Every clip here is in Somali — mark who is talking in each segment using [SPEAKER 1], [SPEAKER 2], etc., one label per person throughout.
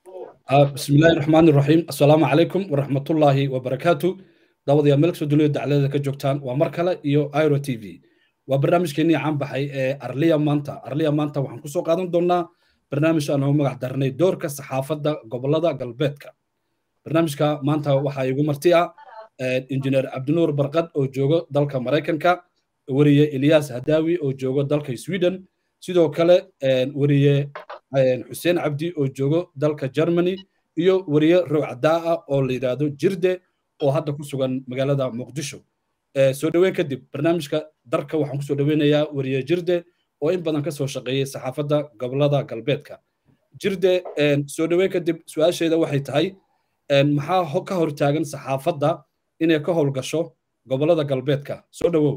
[SPEAKER 1] بسم الله الرحمن الرحيم السلام عليكم ورحمة الله وبركاته دعوة يا ملك سودوليو دعلة كجوكتان ومركلة إيو ايرو تي في وبرنامج كيني عم بحي أرليا مانتا أرليا مانتا وحن كسو قادم دونا برنامج أنا هم قدرني دور كصحافة دا قبل دا قلبتك برنامج كا مانتا وحا يقو مرتيا انجينير عبد النور برقد أو جوغو دالكا مريكن كا وريه إلياس هداوي أو جوغو دالكا سويدن sidoo kale wariye xuseen cabdi oo joogo dalka germany iyo wariye rowcadaa ah oo la yidhaahdo jirde oo hadda ku sugan magaalada muqdisho soo dhoweyn kadib barnaamijka darka waxaan kusoo dhoweynayaa wariye jirde oo in badan kasoo shaqeeyey saxaafadda gobolada galbeedka jirde soo dhoweyn kadib su-aasheeda waxay tahay maxaa ka hortaagan saxaafadda inay ka howlgasho gobolada galbeedka soo dhowow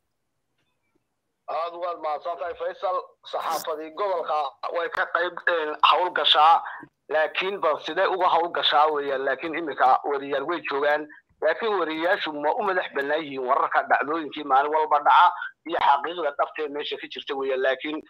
[SPEAKER 2] aad waad mahadsantahay faysal saxaafadii gobolka way ka qayb hawl gashaa laakiin bal sidee uga hawl gashaa weeyaan laakiin iminka wariyaal way joogaan laakiin wariyayaashu ma u madax bannaan yihiin wararka dhacdooyinkii maalin walba dhaca iyo xaqiiqda dhabtee meesha ka jirta weeyaan laakiin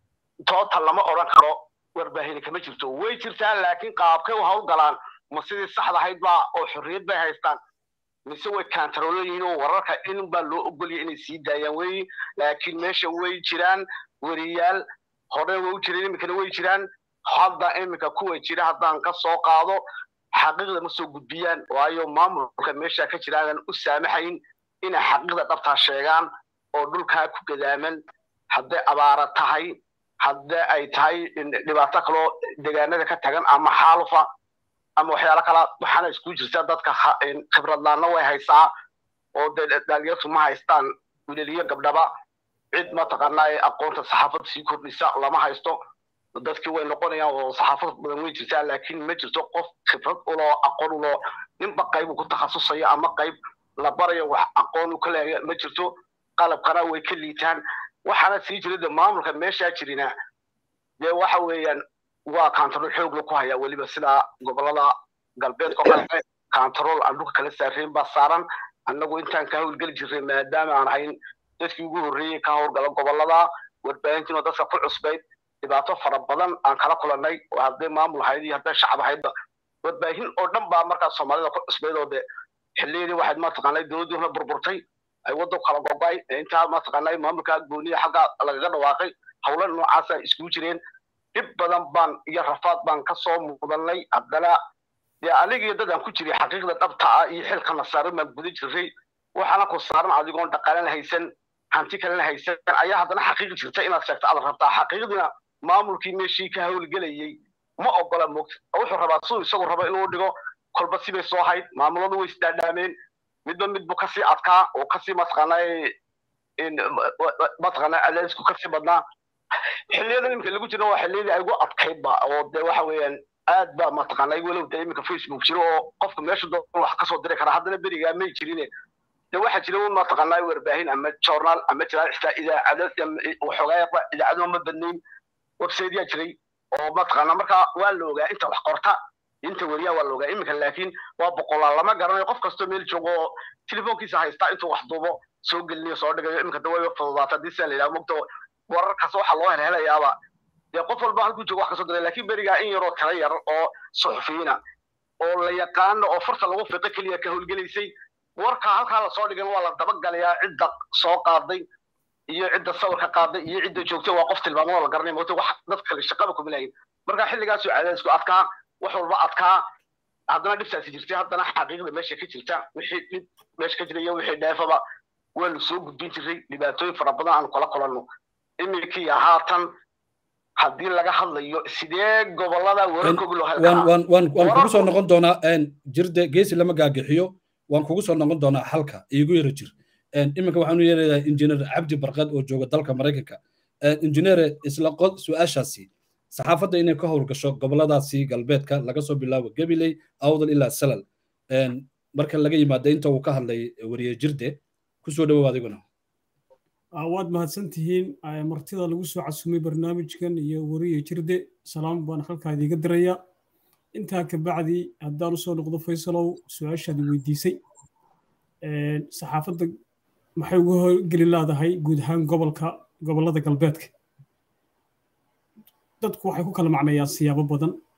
[SPEAKER 2] total lama odhan karo warbaahini kama jirto way jirtaa laakiin qaabkay u hawl galaan ma sidii saxda ahayd baa oo xorriyad bay haystaan mise way kantaroolo yihiin oo wararka in baa loo ogolya inay sii daayaan wey laakiin meesha way jiraan weriyaal hore way u jireen iminkana way jiraan hadda iminka kuwa jira haddaan ka soo qaado xaqiiqda ma soo gudbiyaan waayo maamulka meesha ka jiraanan u saamaxayn inay xaqiiqda dhabtaa sheegaan oo dhulkaa ku gadaaman hadday abaara tahay haddii ay tahay dhibaato kaloo degaanada ka tagan ama xaalufa ama waxyaalo kala waxaana isku jirta dadka khibradlaanna way haysaa oo dee dhalinyartu ma haystaan wilaliyo gabdhaba cid mataqaanaa ee aqoonta saxaafadda sii kordhisa lama haysto dadkii way noqonayaan oo saxaafad badan way jirtaa laakiin ma jirto qof khibrad uloo aqoon uloo ninba qayb uu ku takhasusayo ama qayb la barayo wax aqoon u ka leeya ma jirto qalabkana way ka liitaan waxaana sii jira de maamulka meeshaa jirina dee waxa weeyaan waa kantarool xoog la ku hayaa weliba sida gobolada galbeedka oo kale kantarool aan dhulka kala saarayn baa saaran annagu intaan ka howlgeli jirnay maadaama aan ahayn dadkii ugu horreeyey ka howlgala gobolada warbaahintiina dadka ku cusbayd dhibaato fara badan aan kala kulannay oo hadday maamul ahayd iyo hadday shacab ahaydba warbaahin oo dhan baa markaas soomaalida ku cusbayd oo de xilliyadii waxayd mataqaanay dowladdii hore burburtay ay waddo kala gogoay intaa mataqaanay maamulka gooniya xagga lagaga dhawaaqay howlo noocaasa iskugu jireen dhib badan baan iyo rafaad baan ka soo mudanay haddana dee anigiyo dad aan ku jiray xaqiiqda dhabta ah iyo xilkana saaran baan guda jiray waxaana ku saaran adigoon dhaqaalena haysan hanti kalena haysan ayaa haddana xaqiiq jirta inaad sheegto aad rabtaa xaqiiqdina maamulkii meeshii ka howlgelayey ma ogola moogta wuxuu rabaa siduu isagu rabo inuu dhigo kolba sibay soo hayd maamuladu way isdaadhaameen midba midbu kasii adkaa oo kasii mataqaanaa mataqaanaa cadaadisku kasii badnaa xilliyada iminka lagu jirna waa xilliyadii ay ugu adkaydba oo dee waxa weeyaan aad baa mataqaanaa walow dee iminka facebook jiro oo qofka meesha doon wax kasoo diri kara haddana berigaa may jirine dee waxaa jira un mataqaanaa warbaahin ama journal ama jiraan xitaa idaacado waxoogaa idaacado ma badnayn websiteyaa jiray oo mataqaanaa marka waa la ogaa inta wax qorta inta weriyaa waa la ogaa iminka laakiin waa boqolaal lama garanayo qof kastoo meel joogo oo telefoonkiisa haystaa intuu wax duubo soo gelinayo soo dhigayo iminka de way fududaata hadii sidaa la yidhaha mogta wararkaas waxaa loo helhelayaaba dee qof walba halkuu joogo wax kasoo diray laakiin berigaa in yaroo tala yar oo suxufiyiina oo la yaqaano oo farta lagu fiqo keliya ka howlgelaysay warka halkaa lasoo dhigan waa la dabagalayaa cidda soo qaaday iyo cidda sawirka qaaday iyo cidda joogtay waa qof tilmaamo la garanay moogta wax dad kale shaqaba kuma lahayn marka xilligaasuu cadaadisku adkaa wax walba adkaa haddana dhibtaasi jirtay haddana xaqiiqda meesha ka jirta wixii dhib meesha ka jira iyo wixii dheefaba waanu soo gudbin jiray dhibaatooyin fara badan aanu kala kulanno iminkii haatan haddii laga hadlayo sidee gobolada wararkoogi loo
[SPEAKER 1] waan waan waan kugu soo noqon doonaa jirde geesi lama gaagixiyo waan kugu soo noqon doonaa halka iigu yara jir iminka waxaanu yeelayaa injineer cabdi barqad oo jooga dalka maraykanka injineere isla qod su-aashaasi saxaafadda inay ka howlgasho goboladaasi galbeedka laga soo bilaabo gabiley awdal ilaa salal marka laga yimaado inta uu ka hadlay wariye jirde kusoo dhawow adiguna
[SPEAKER 3] waad mahadsantihiin martida lagu soo casumay barnaamijkan iyo wariye jirde salaam baan halkaa idiga diraya intaa kabacdi haddaan usoo noqdo faysalow su-aashaadi weydiisay saxaafadda maxay uga howlgeli leedahay guud ahaan gobolka gobollada galbeedka dadku waxay ku kala macneeyaan siyaabo badan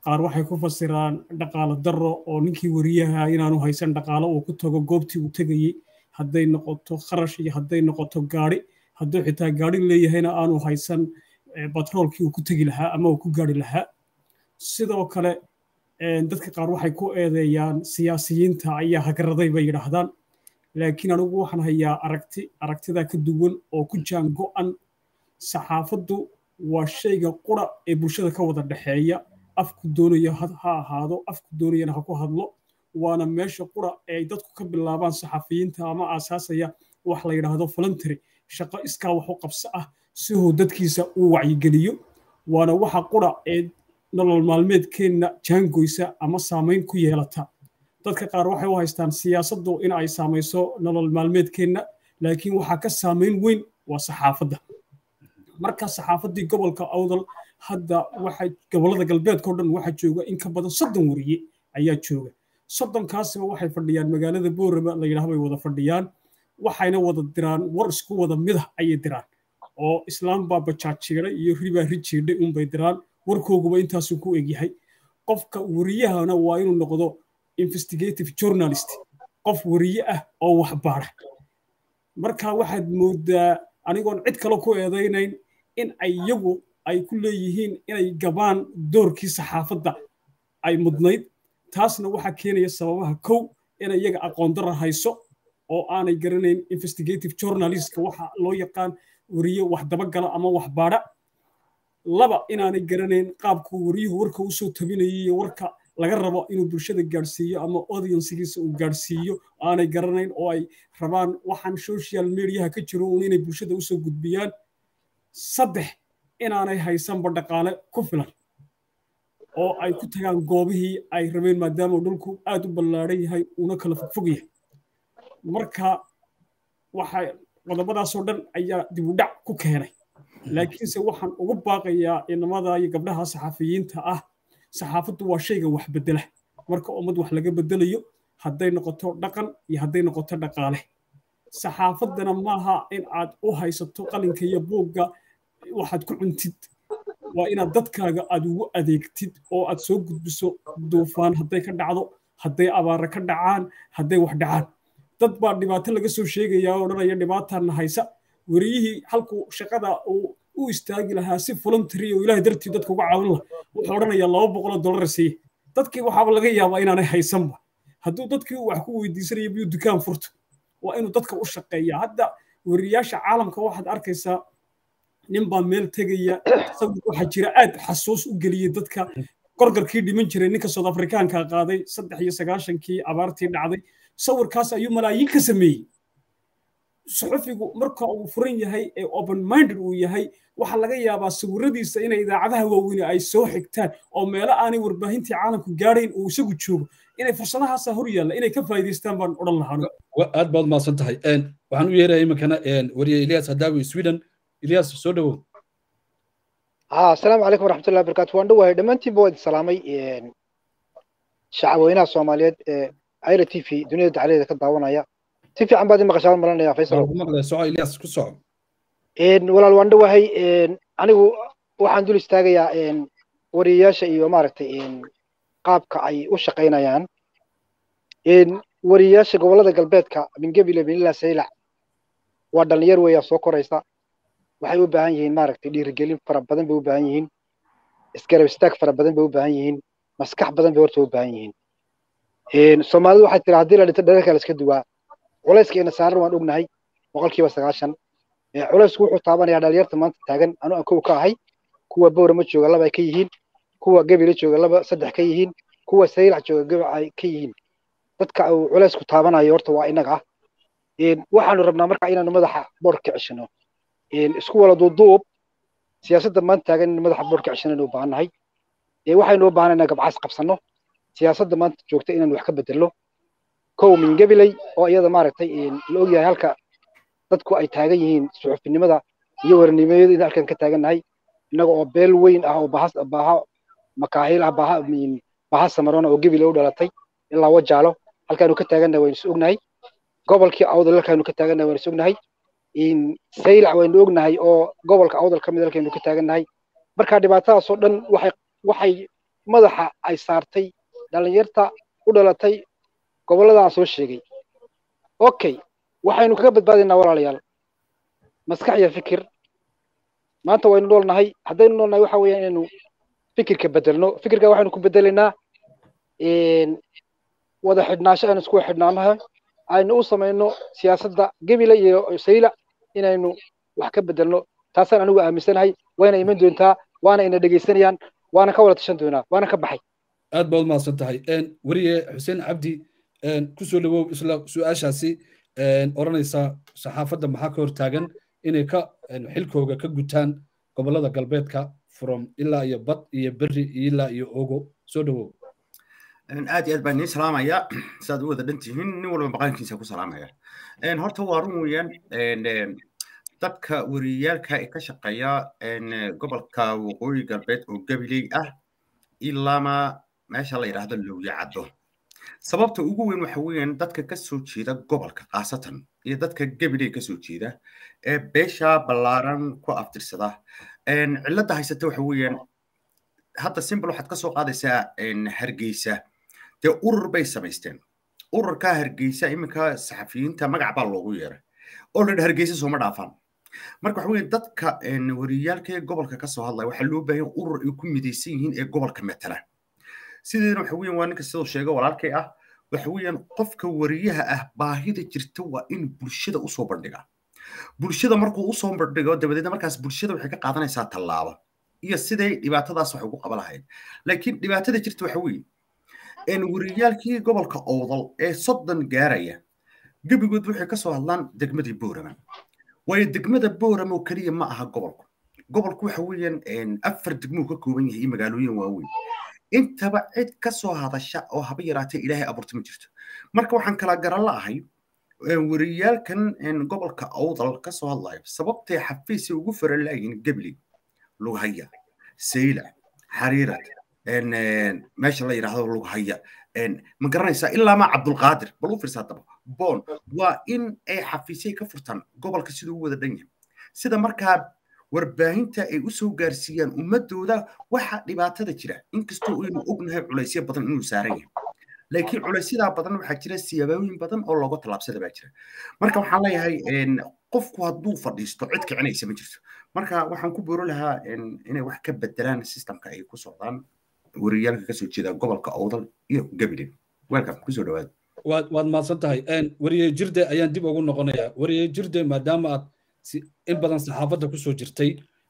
[SPEAKER 3] qaar waxay ku fasiraan dhaqaalo darro oo ninkii wariyaha inaanu haysan dhaqaalo uu ku tago goobtii uu tegayey hadday noqoto kharash iyo hadday noqoto gaadhi hadduu xitaa gaadhi leeyahayna aanu haysan batroolkii uu ku tegi lahaa ama uu ku gaadhi lahaa sidoo kale dadka qaar waxay ku eedeeyaan siyaasiyiinta ayaa hagraday bay yidhaahdaan laakiin anigu waxaan hayaa aragti aragtidaa ka duwan oo ku jaan go'an saxaafaddu waa shayga qura ee bulshada ka wada dhexeeya afku doonaya ha ahaado afku doonayana ha ku hadlo waana meesha qura ee ay dadku ka bilaabaan saxafiyiinta ama aasaasaya wax la yidhaahdo voluntary shaqo iskaa wax u qabso ah si uu dadkiisa uu wacyigeliyo waana waxa qura ee nolol maalmeedkeenna jaangoysa ama saamayn ku yeelata dadka qaar waxay u haystaan siyaasaddu in ay saamayso nolol maalmeedkeenna laakiin waxaa ka saamayn weyn waa saxaafadda marka saxaafaddii gobolka awdal hadda waxa gobollada galbeedkao dhan waxaa jooga in ka badan soddon wariye ayaa jooga soddonkaasiba waxay fadhiyaan magaalada boorama la yidhaah bay wada fadhiyaan waxayna wada diraan war isku wada midah ayay diraan oo islaam baa bajaajiiday iyo ribaa rijiidhay unbay diraan warkooguba intaasuu ku egyahay qofka wariyahana waa inuu noqdo investigative journalist qof wariye ah oo wax baara marka waxaad moodaa anigoon cid kale ku eedaynayn in ay iyagu ay ku leeyihiin inay gabaan doorkii saxaafadda ay mudnayd taasna waxaa keenaya sababaha kow inay iyaga aqoon dara hayso oo aanay garanayn investigative journalistka waxa loo yaqaan wariye wax dabagala ama wax baadha laba inaanay garanayn qaabku wariyuhu warka usoo tabinayay iyo warka laga rabo inuu bulshada gaadhsiiyo ama audiencegiisa uu gaadhsiiyo aanay garanayn oo ay rabaan waxaan social mediaha ka jiro uun inay bulshada usoo gudbiyaan saddex inaanay haysanba dhaqaale ku filan oo ay ku tagaan goobihii ay rabeen maadaama dhulku aad u ballaadhan yahay uuna kala fogfog yahay marka waxa qodobadaasoo dhan ayaa dib u dhac ku keenay laakiinse waxaan ugu baaqayaa inamada iyo gabdhaha saxafiyiinta ah saxaafaddu waa shayga wax bedela marka ummad wax laga bedelayo hadday noqoto dhaqan iyo hadday noqoto dhaqaale saxaafaddana maaha in aad u haysato qalinka iyo buugga waxaad ku cuntid waa inaad dadkaaga aad ugu adeegtid oo aad soo gudbiso duufaan hadday ka dhacdo hadday abaara ka dhacaan hadday wax dhacaan dad baa dhibaato laga soo sheegayaa oo odhanaya dhibaataana haysa wariyihii halkuu shaqada uu u istaagi lahaa si voluntary oo ilaahay dartii dadka uga caawin lahaa wuxuu odhanayaa laba boqol oo dollar siiye dadkii waxaaba laga yaabaa inaanay haysanba hadduu dadkii wax ku weydiisanaya biyuu dukaan furto waa inuu dadka u shaqeeya hadda wariyaasha caalamka waxaad arkaysaa nin baa meel tegaya sawir waxaa jira aad xasuus u geliyey dadka gorgarkii dhiman jiray ninka south afrikaanka qaaday saddex iyo sagaashankii abaartii dhacday sawirkaas ayuu malaayiin ka sameeyey suxufigu marka uu furan yahay ee open minded uu yahay waxaa laga yaabaa sawiradiisa inay idaacadaha waaweyne ay soo xigtaan oo meelo aanay warbaahintii caalamku gaadhayn uu isagu joogo inay fursadahaasa hor yaalla inay ka faa'iidaystaan baan odhan lahaa
[SPEAKER 1] aad baad mahadsan tahay waxaan u yeeraya iminkana wariye ilyas hadaawi sweden ilyas soo dhowow
[SPEAKER 4] ها السلام عليكم ورحمة الله وبركاته وان دواي دمانتي بود سلامي شعبوينا الصوماليات ايرا تي في دنيا دعالي كد داwanaya si fiican baad maqashaan malanaya faysal
[SPEAKER 1] maqlay soco ilyas ku soco
[SPEAKER 4] een walaal waan dhawahay een anigu waxaan dul istaagayaa een wariyaasha iyo maaragtay een qaabka ay u shaqaynayaan een wariyaasha gobolada galbeedka bingabile binila saylac waa dhalinyar weeyaa soo koraysa waxay u baahan yihiin maaragtay dhiirigelin fara badan bay u baahan yihiin isgarab istaag fara badan bay u baahan yihiin maskax badan bay horta u baahan yihiin soomaalidu waxay tiraa haddii la dhinto dhererka la iska duwaa culayska saaran waan ognahay boqolkiiba sagaashan culaysku wuxuu taabanayaa dhalinyarta maanta taagan anu aan kow ka ahay kuwa bowrama jooga laba ay ka yihiin kuwa gebila jooga laba saddex ka yihiin kuwa saylac jooga gebic ay ka yihiin dadka uu culaysku taabanayo horta waa inaga waxaanu rabnaa marka inaanu madaxa boorka ceshino isku wala duuduub siyaasadda maanta taagan in madaxa boorka ceshanaynu u baahannahay waxaynu u baahanay inaan gabcaas qabsanno siyaasadda maanta joogta inaan wax ka bedelno kow min gabiley oo iyada maaragtay la ogyahay halka dadku ay taagan yihiin suxufinimada iyo waranimayada in halkan ka taagannahay innaga oo beel weyn ah oo bahas baaha makaahiil ah baaha baaha samarona oo gebile u dhalatay ilaa wajaalo halkaanu ka taagannahay waynu is ognahay gobolkii awdal halkaanu ka taagannahay waynu is ognahay saylac waynu ognahay oo gobolka awdal ka mid halkaynu ka taagannahay marka dhibaatadaasoo dhan waxay waxay madaxa ay saartay dhallinyarta u dhalatay gobollada aan soo sheegay okay waxaynu kaga badbaadaynaa walaalayaal maskax iyo fikir maanta waynu noolnahay haddaynu noolnahay waxa weeyaan inaynu fikirka bedelno fikirka waxaynu ku bedelaynaa wada xidhnaansho aynu isku xidhnaanahay aynu u samayno siyaasadda gebile iyo sayla inaynu wax ka bedelno taasaan anigu aaminsanahay wayna iman doontaa waana ina dhegaysanayaan waana ka wada tashan doonaa waana ka baxay
[SPEAKER 1] aad baad umahadsan tahay weriye xuseen cabdi kusoo dhawow isla su-aashaasi odhanaysa saxaafadda maxaa ka hortaagan inay ka xilkooga ka gutaan gobollada galbeedka from ilaa iyo bad iyo berri ilaa iyo ogo soo dhawow
[SPEAKER 5] aad iyo aad baan idiin salaamaya saad u wada dhan tihiin nin walba maqaankiisa ku salaamaya horta waa run weeyaan dadka wariyaalka ee ka shaqeeya gobolka waqooyi galbeed oo gabiley ah ilaama meesha la yidhaahdo lowya caddo sababta ugu weyn waxa weeyaan dadka ka soo jeeda gobolka khaasatan iyo dadka gabiley ka soo jeeda ee beesha ballaaran ku aftirsada cilladda haysata waxa weeyaan hadda simbal waxaad ka soo qaadaysaa hargeysa dee urur bay samaysteen ururka hargeysa iminka saxafiyiinta magac baa loogu yeeray oo la hargeysa sooma dhaafaan marka waxa weeye dadka wariyaalka ee gobolka ka soo hadlaya waxaa loo baahan urur ay ku midaysan yihiin ee gobolka matala sideedana waxa weeyaan waa ninka sidoo sheega walaalkay ah waxa weeyaan qofka wariyaha ah baahida jirta waa in bulshada usoo bandhigaa bulshada markuu usoo bandhigo dabadeedna markaas bulshada waxay ka qaadanaysaa tallaabo iyo siday dhibaatadaas wax ugu qaba lahayd laakiin dhibaatada jirta waxa weeye wariyaalkii gobolka owdal ee soddon gaaraya gebigood waxay ka soo hadlaan degmadii boorama waayo degmada boorama oo keliya ma aha gobolku gobolku waxa weeyaan afar degmuu ka kooban yahay iyo magaalooyin waaweyn intaba cid ka soo hadasha oo haba yaraatee ilaahay abuurta ma jirto marka waxaan kala garan la'ahay wariyaalkan gobolka owdal ka soo hadlaya sababtay xafiisay ugu faran laayihin gebli lughaya sayla xariirad meesha la yidhaahdo lughaya ma garanaysaa ilaa maa cabdulqaadir bal u fiirsaa daba boon waa in ay xafiisyay ka furtaan gobolka siduu u wada dhan yahay sida markaa warbaahinta ay usoo gaarsiiyaan ummadooda waxa dhibaatada jira inkastoo aynu ognahay culaysyo badan inuu saaran yahay laakiin culaysyadaa badan waxaa jira siyaabooyin badan oo looga tallaabsada baa jira marka waxaan leeyahay qofku hadduu fadhiisto cid kicinaysa ma jirto marka waxaan ku booro lahaa inay wax ka bedelaan systemka ay ku socdaan wariyaalka kasoo jeeda gobolka owdal iyo gabiley welcome kusoo dhawaada
[SPEAKER 1] waad waad mahadsan tahay weriye jirde ayaan dib ugu noqonayaa weriye jirde maadaama aad in badan saxaafadda kusoo jirtay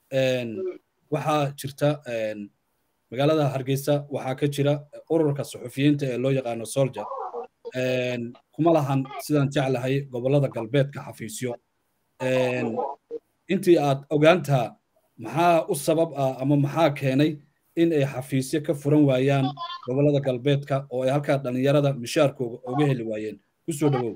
[SPEAKER 1] waxaa jirta magaalada hargeysa waxaa ka jira ururka suxufiyiinta ee loo yaqaano soldier kuma lahan sidaan jeclahay gobollada galbeedka xafiisyo intii aad ogaantaa maxaa u sabab ah ama maxaa keenay in ay xafiisyo ka furan waayaan gobollada galbeedka oo ay halkaa dhallinyarada mishaarkooga uga heli waayeen kusoo dhawow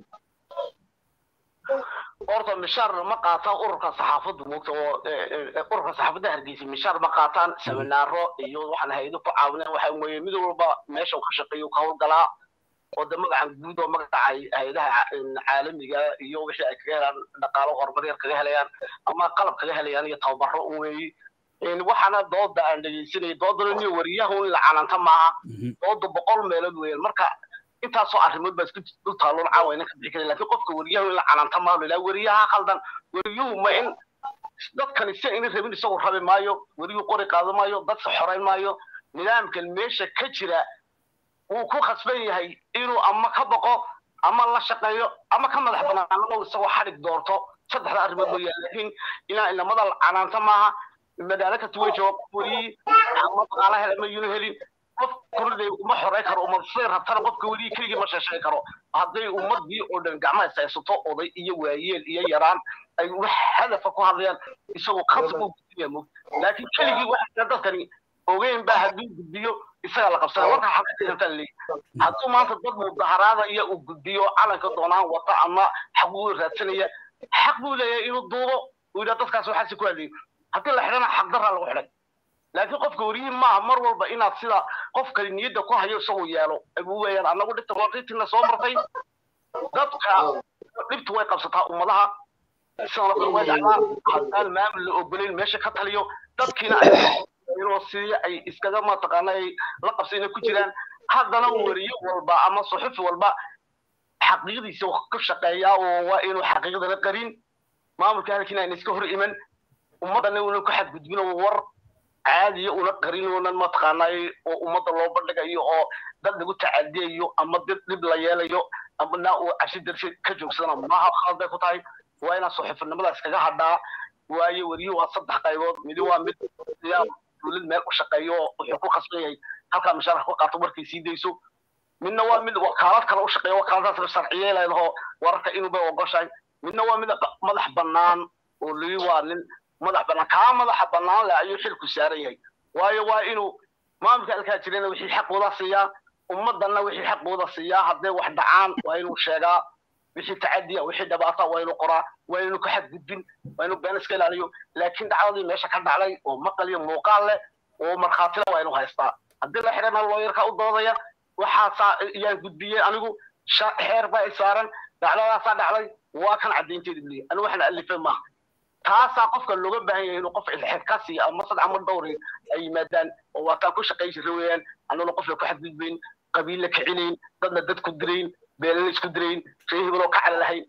[SPEAKER 2] horta mishaar ma qaataan ururka saxaafaddu moogta oo ururka saxaafadda hargeysa mishaar ma qaataan seminaaro iyo waxaan hayado ku caawineen waxa weeye mid walba meesha uu ka shaqeeyo ka howlgalaa oo de magacan guud oo magaca hay-adaha caalamiga iyo wixii ay kaga helaan dhaqaalo horumar yar kaga helayaan ama qalab kaga helayaan iyo tababaro weeye waxaana dooda aan dhegeysanayay doodana niyo wariyahu in la calanta maaha dooda boqol meelood weeyaan marka intaasoo arrimood baa isku dul taalloon caawayna ka bixi karin laakiin qofka wariyahu in la calanta maaha ilaa wariyaha khaldan wariyuhu ma in dadkani si ayna rabin isagu rabi maayo wariyuhu qori qaado maayo dadka xorayn maayo nidaamkan meesha ka jira wuu ku khasban yahay inuu ama ka boqo ama la shaqeeyo ama ka madax banaanamo isagoo xadhig doorto saddexda arrimood mooyaan laakiin ilaa inamada canaanta maaha magaalo kasta way jooga weriyi ama dhaqaala hela ma yunu helin qof kordhay uma xorey karo uma siday rabtana qofka weliyi keligii ma sheesheegi karo hadday ummadii oo dhan gacmaha saysato oday iyo waayeel iyo yaraan ay wax hadafa ku hadlayaan isagoo khasab u gudbiya mog laakiin keligii waxa dadkani ogeyn baa hadduu gudbiyo isagaa la qabsana warka xaqatiranta leeyahay hadduu maanta dad mudaharaada iyo uu gudbiyo calanka doonaan wata ama xaq buu raadsanaya xaq buu leeyahay inuu duubo uu yidhaa dadkaas waxaasi ku hadlayo haddii la xidhana xaq daraa lagu xidhay laakiin qofka weriyi maaha mar walba inaad sida qofkani niyadda ku hayo isagu yeelo abuu weeyaan annagu dhibta waqiitina soo martay dadka dhibtu way qabsataa ummadaha sidoo kale way dhacdaa haddaan maamul la ogolayn meesha ka taliyo dadkiina inuu sidii ay iskaga mataqaana ay la qabsayna ku jiraan haddana weriye walba ama suxufi walba xaqiiqdiisa ka shaqeeyaa oo waa inuu xaqiiqdana qarin maamulka halkiina ayna iska hor iman ummaddana una ku xadgudbin oo war caadiya una qarin unan mataqaanaa oo ummadda loo bandhigayo oo dad lagu tacadiyayo ama dad dhib la yeelayo ama naa uu cabsi darsi ka joogsana maaha khalad bay ku tahay waa inaan suxufinimada iskaga hadhaa waayo weriye waa saddex qaybood midi waa mid dowlad meel u shaqeeyo oo wuxuu ku qasban yahay halkaa mushaarka ku qaato markay sii dayso midna waa mid wakaalad kale u shaqeeya wakaaladaas sharciye leedaho wararka inuu bay ogoshahay midna waa mid madax bannaan oo lii waa nin madax bannaan kaa madaxa bannaan leh ayuu xilku saaran yahay waayo waa inuu maamulka halkaa jirana wixii xaqooda siiyaa ummaddanna wixii xaqooda siiyaa hadday wax dhacaan waa inuu sheegaa wixii tacadiya wixii dhabaata waa inuu qoraa waa inuu ka xadgudbin waa inuu been iska ilaaliyo laakiin dhacdadii meesha ka dhacday oo maqal iyo muuqaal leh oo markhaatila waa inuu haystaa haddii la xidhana looyarka u doodaya waxaasaa yaan gudbiyey anigu xeer baa isaaran dhacdadaasaa dhacday waa kan caddaynteeda buliya anigu waxaan alifay maaha taasaa qofka looga baahan yahay inuu qof xilxidkaasi ama sad ama dhowri ay yimaadaan oo waataan ku shaqayn jira weeyaan annaguna qofla ku xadgudbayn qabiilla kicinayn dadna dad ku dirayn beelala isku dirayn ree hebeloo ka cala lahayn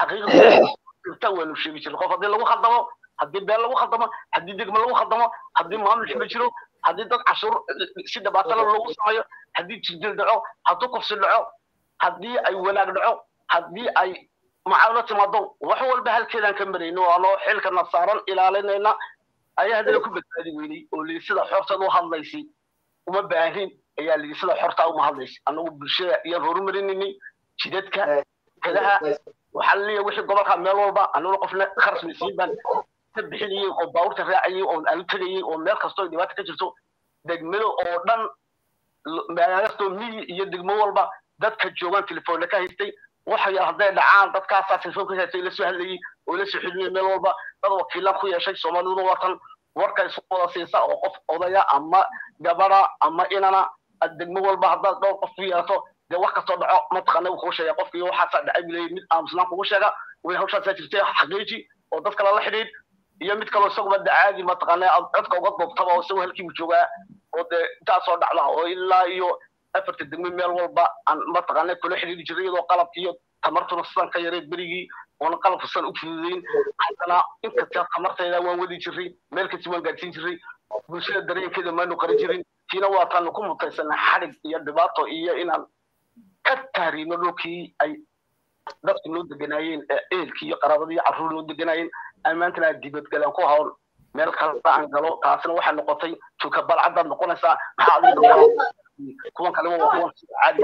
[SPEAKER 2] xaqiiqda waanu sheegi jirna qof haddii lagu khaldamo haddii beel lagu khaldamo haddii degmo lagu khaldamo haddii maamul xima jiro haddii dad cashuur si dhibaatala loogu sameeyo haddii jirdil dhaco hadduu kufsi dhaco haddii ay wanaag dhaco haddii ay macaawino timaado wax walba halkeedaan ka marayno anoo xilkana saaran ilaalinayna ayaa haddana ku badbaadi weynay oo lii sida xortaad u hadlaysay uma baahin ayaa lii sida xortaa uma hadlaysay anagu bulshada iyaan horumarinaynay jidadka kadaha waxaa laleeyahay wixii gobolka meel walba anaguna qofna kharasmaysiin baan ka bixinayay oo baabuurta raacayay oo aanu tegayay oo meel kastoo dhibaata ka jirto degmada oo dhan magaalastoo miyi iyo degmo walba dadka joogaan telefoonna ka haystay waxay hadday dhacaan dadkaasaa telefoonka haystay la soo hadlayay oo la soo xidhinay meel walba dad wakiilaan ku yeeshay soomaaliduna watan warka isu wada siisa oo qof odaya ama gabadha ama inana degmo walba haddaad dhowr qof ku yeelato dee wax kastoo dhaco mataqaana wuu kuu sheega qofkii waxaasaa dhacay buu leeyahy mid aamusnaan kugu sheega way hawshaasaa jirtay xaqiiji oo dad kale la xidhiid iyo mid kaloo isaguba de caadi mataqaana codka uga duubtaba oo isagoo halkiibu joogaa oo dee intaasoo dhacda oo ilaa iyo afarta degmo meel walba aan mataqaana kula xidhiiri jiray iyadoo qalabki iyo tamartuna sidan ka yareed berigii oona qalabka sidan u fududeyn haddana inkasta tamartayda waan wadi jiray meel kasta waan gaadsiin jiray bulshada dareenkeeda maanu qarin jirin tiina waa taanu ku mutaysana xadhig iyo dhibaato iyo inaan ka tahriino dhulkii ay dadku noo deganaayeen ehelkii iyo qaraabadii iyo carruur noo deganaayeen ammaantana aad dibadgalaan ku hawl meel kale aan galo taasina waxay noqotay tuka balcadaad noqonaysaa maxaa adiga kuwan kaleba waa kuwan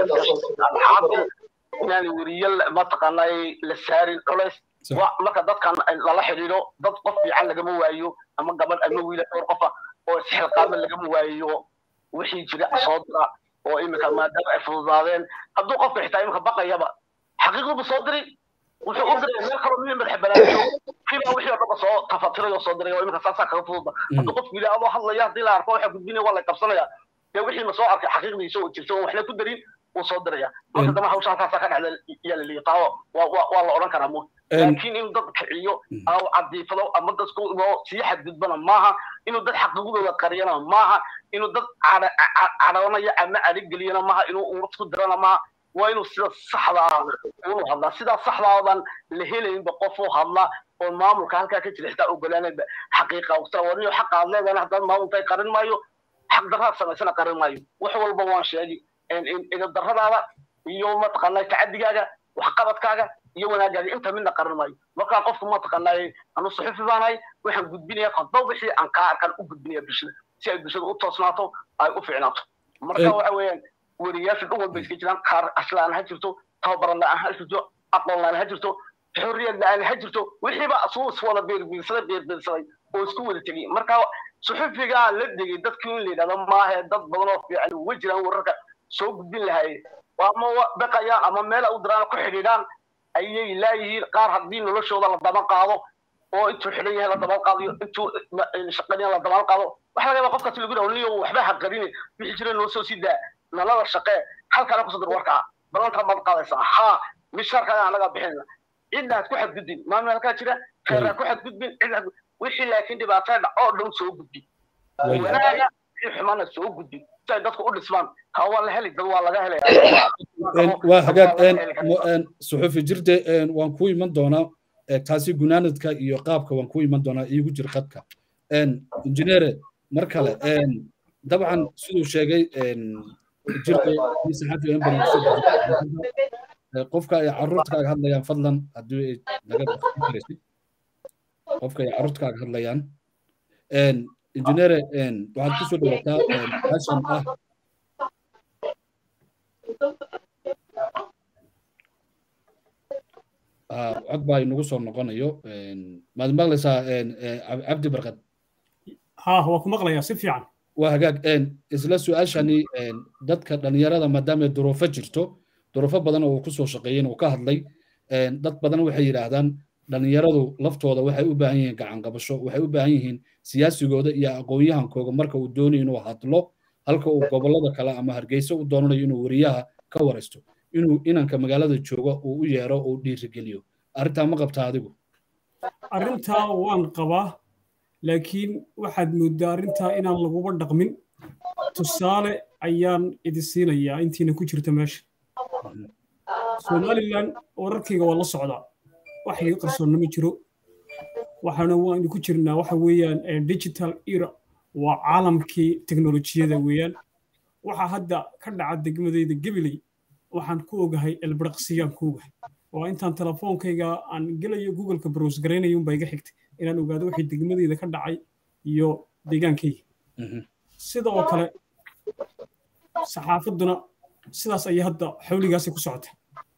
[SPEAKER 2] caadiga inaanay weriye mataqaanaa la saarin culays marka dadkan lala xidhiidho dad qof fiican lagama waayo ama gabadh ama wiila dhowr qofa oo isxilqaama lagama waayo wixii jira soo dira oo imika maadaama ay fududaadeen hadduu qofka xitaa imika baqayaba xaqiiqdubu soo diri wuxuu u diray meel kaloo miya madax banaayo kiibaa wixii oo dhanba soo tafatiray oo soo diray oo imika saasaa kaga fududa hadduu qofku yidhi adoo hadlaya haddii la arko waxa gudbinaya waa la qabsanaya dee wixii ma soo arkay xaqiiqdiisa oo jirta oo waxna ku darin wuu soo diraya marka dama hawsha halkaasaa ka dhacda yaa la liiqaa waa la odhan karaa mu laakiin inuu dad kiciyo aw cadiifado ama dadku inoo sii xadgudbana maaha inuu dad xaqiiqdooda qariyana maaha inuu dad cadhalanaya ama adhigeliyana maaha inuu ummad ku dirana maaha waa inuu sida saxda ah unu hadlaa sidaa saxdaadan la helaynba qof u hadla oo maamulka halkaa ka jira xitaa ogolaanayba xaqiiqa warniyo xaqa aad leedahana haddaan maamulkay qarin maayo xaq daraad samaysana qarin maayo wax walba waan sheegi idabdarradaada iyo mataqaanaa tacadigaaga waxqabadkaaga iyo wanaagaaga inta midna qarin maayo markaa qofku mataqaanaa anu suxufi baanahay waxaan gudbinaya qodba wixii aan kaa arkaan u gudbinaya bulshada si ay bulshada u toosnaato ay u ficnaato marka waxa weeyaan weriyaashu dhan walba iska jiraan qaar aslaan ha jirto tababaran la-aan ha jirto aqoon la-aan ha jirto xorriyad la-aan ha jirto wixiiba asuu iswada beerbiirsaday beerbiirsaday oo isku wada tegay marka suxufigaa la degay dadkii in la yidhahdo maahe dad badan oo fiican uga jiraan wararka soo gudbin lahaye ama baqayaan ama meel u diraan ku xidhiidhaan ayay laayihiin qaar haddii noloshooda la daban qaado oo intuu xidhan yahay la daban qaadayo intuu shaqaynaya la daban qaado waxa laga yaaba qofkaasi lagu dhaho niyo waxba ha qarine wixii jira noo soo sii daa nalada shaqee halkaana kusoo dir warkaa balanta maad qaadaysaa haa misharka anagaa bixinayna cidna had ku xadgudbin maamul halkaa jira khayr ha ku xadgudbin cid wixii laakiin dhibaatada dhac oo dhan soo gudbi wanaaga in xumana soo gudbi si ay dadku u dhismaan kaa waa la heli dad waa laga helaya
[SPEAKER 1] waa hagaag suxufi jirde waan ku iman doonaa taasi gunaanadka iyo qaabka waan ku iman doonaa iigu jir qadka injineere mar kale dabcan siduu sheegay jirde saxafiga in badan qofka ay carruurtkaaga hadlayaan fadlan haddii ay naga baqin karaysid qofka ay carruurtkaaga hadlayaan injineere waxaad ku soo dhawaataa hashan ah cod baa inagu soo noqonayo maad maqlaysaa cabdi barkad
[SPEAKER 3] ha waa ku maqlayaa si fiican
[SPEAKER 1] waa hagaag isla su-aashani dadka dhalinyarada maadaama duruufo jirto duruufo badan oo uu ku soo shaqeeyey uu ka hadlay dad badan waxay yidhaahdaan dhalinyaradu laftooda waxay u baahan yihiin gacan qabasho waxay u baahan yihiin siyaasigooda iyo aqoon-yahankooga marka uu doonayo inuu hadlo halka uu gobollada kale ama hargeysa u doonanayo inuu weriyaha ka waraysto inuu inanka magaalada jooga uu u yeero uu dhiirigeliyo arrintaa ma qabtaa adigu
[SPEAKER 3] arrintaa waan qabaa laakiin waxaad mooddaa arrintaa inaan laguba dhaqmin tusaale ayaan idi siinayaa intiina ku jirta meesha somalilan wararkayga waa la socdaa wax iga qarsoonna ma jiro waxaana waanu ku jirnaa waxa weeyaan digital era waa caalamkii teknolojiyada weeyaan waxaa hadda ka dhaca degmadayda gabiley waxaan ku ogahay elbaraqsiyaan ku ogahay waa intaan telefoonkayga aan gelayo googleka browse garaynayo unbaa iga xigtay inaan ogaado wixii degmadayda ka dhacay iyo deegaankayga sida oo kale saxaafadduna sidaas ayay hadda xawligaasay ku socota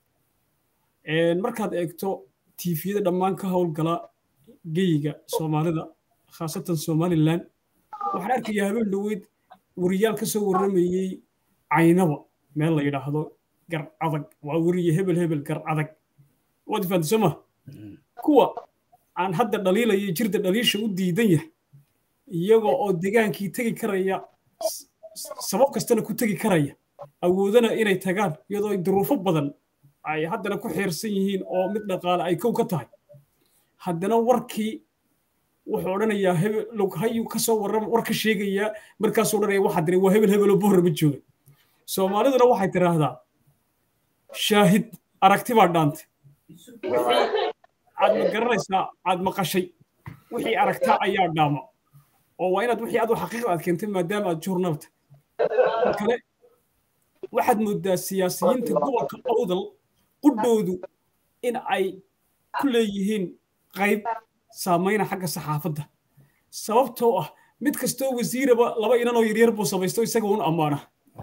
[SPEAKER 3] markaad eegto tiifiyada dhammaan ka howlgala geyiga soomaalida khaasatan somalilan waxaan arkayaa habeen dhoweyd wariyaal ka soo warramayey caynaba meel la yidhaahdo gar adag waa weriye hebel hebel gar adag waad fahanti soo ma kuwa aan hadda dhaliilaya jirda dhaliisha u diidan yahay iyagoo oo degaankii tegi karaya sabab kastana ku tegi karaya awoodana inay tagaan iyadoo duruufo badan ay haddana ku xiirsan yihiin oo mid dhaqaale ay kow ka tahay haddana warkii wuxuu odhanayaa hebel hayuu kasoo warram war ka sheegayaa markaasuu odhanaya waxaa diray waa hebel hebeloo bohra ma jooga soomaaliduna waxay tiraahdaa shaahid aragti baa dhaantay wixii aad ma garanaysaa aad maqashay wixii aragtaa ayaa dhaama oo waa inaad wixii adu xaqiiqda aad keentay maadaama aad journalta kale waxaad moodaa siyaasiyiinta gobolka awdal qudhoodu in ay ku leeyihiin qayb saamayna xagga saxaafadda sababtoo ah mid kastoo wasiiraba laba inanoo yaryar buu samaysto isaga un ammaana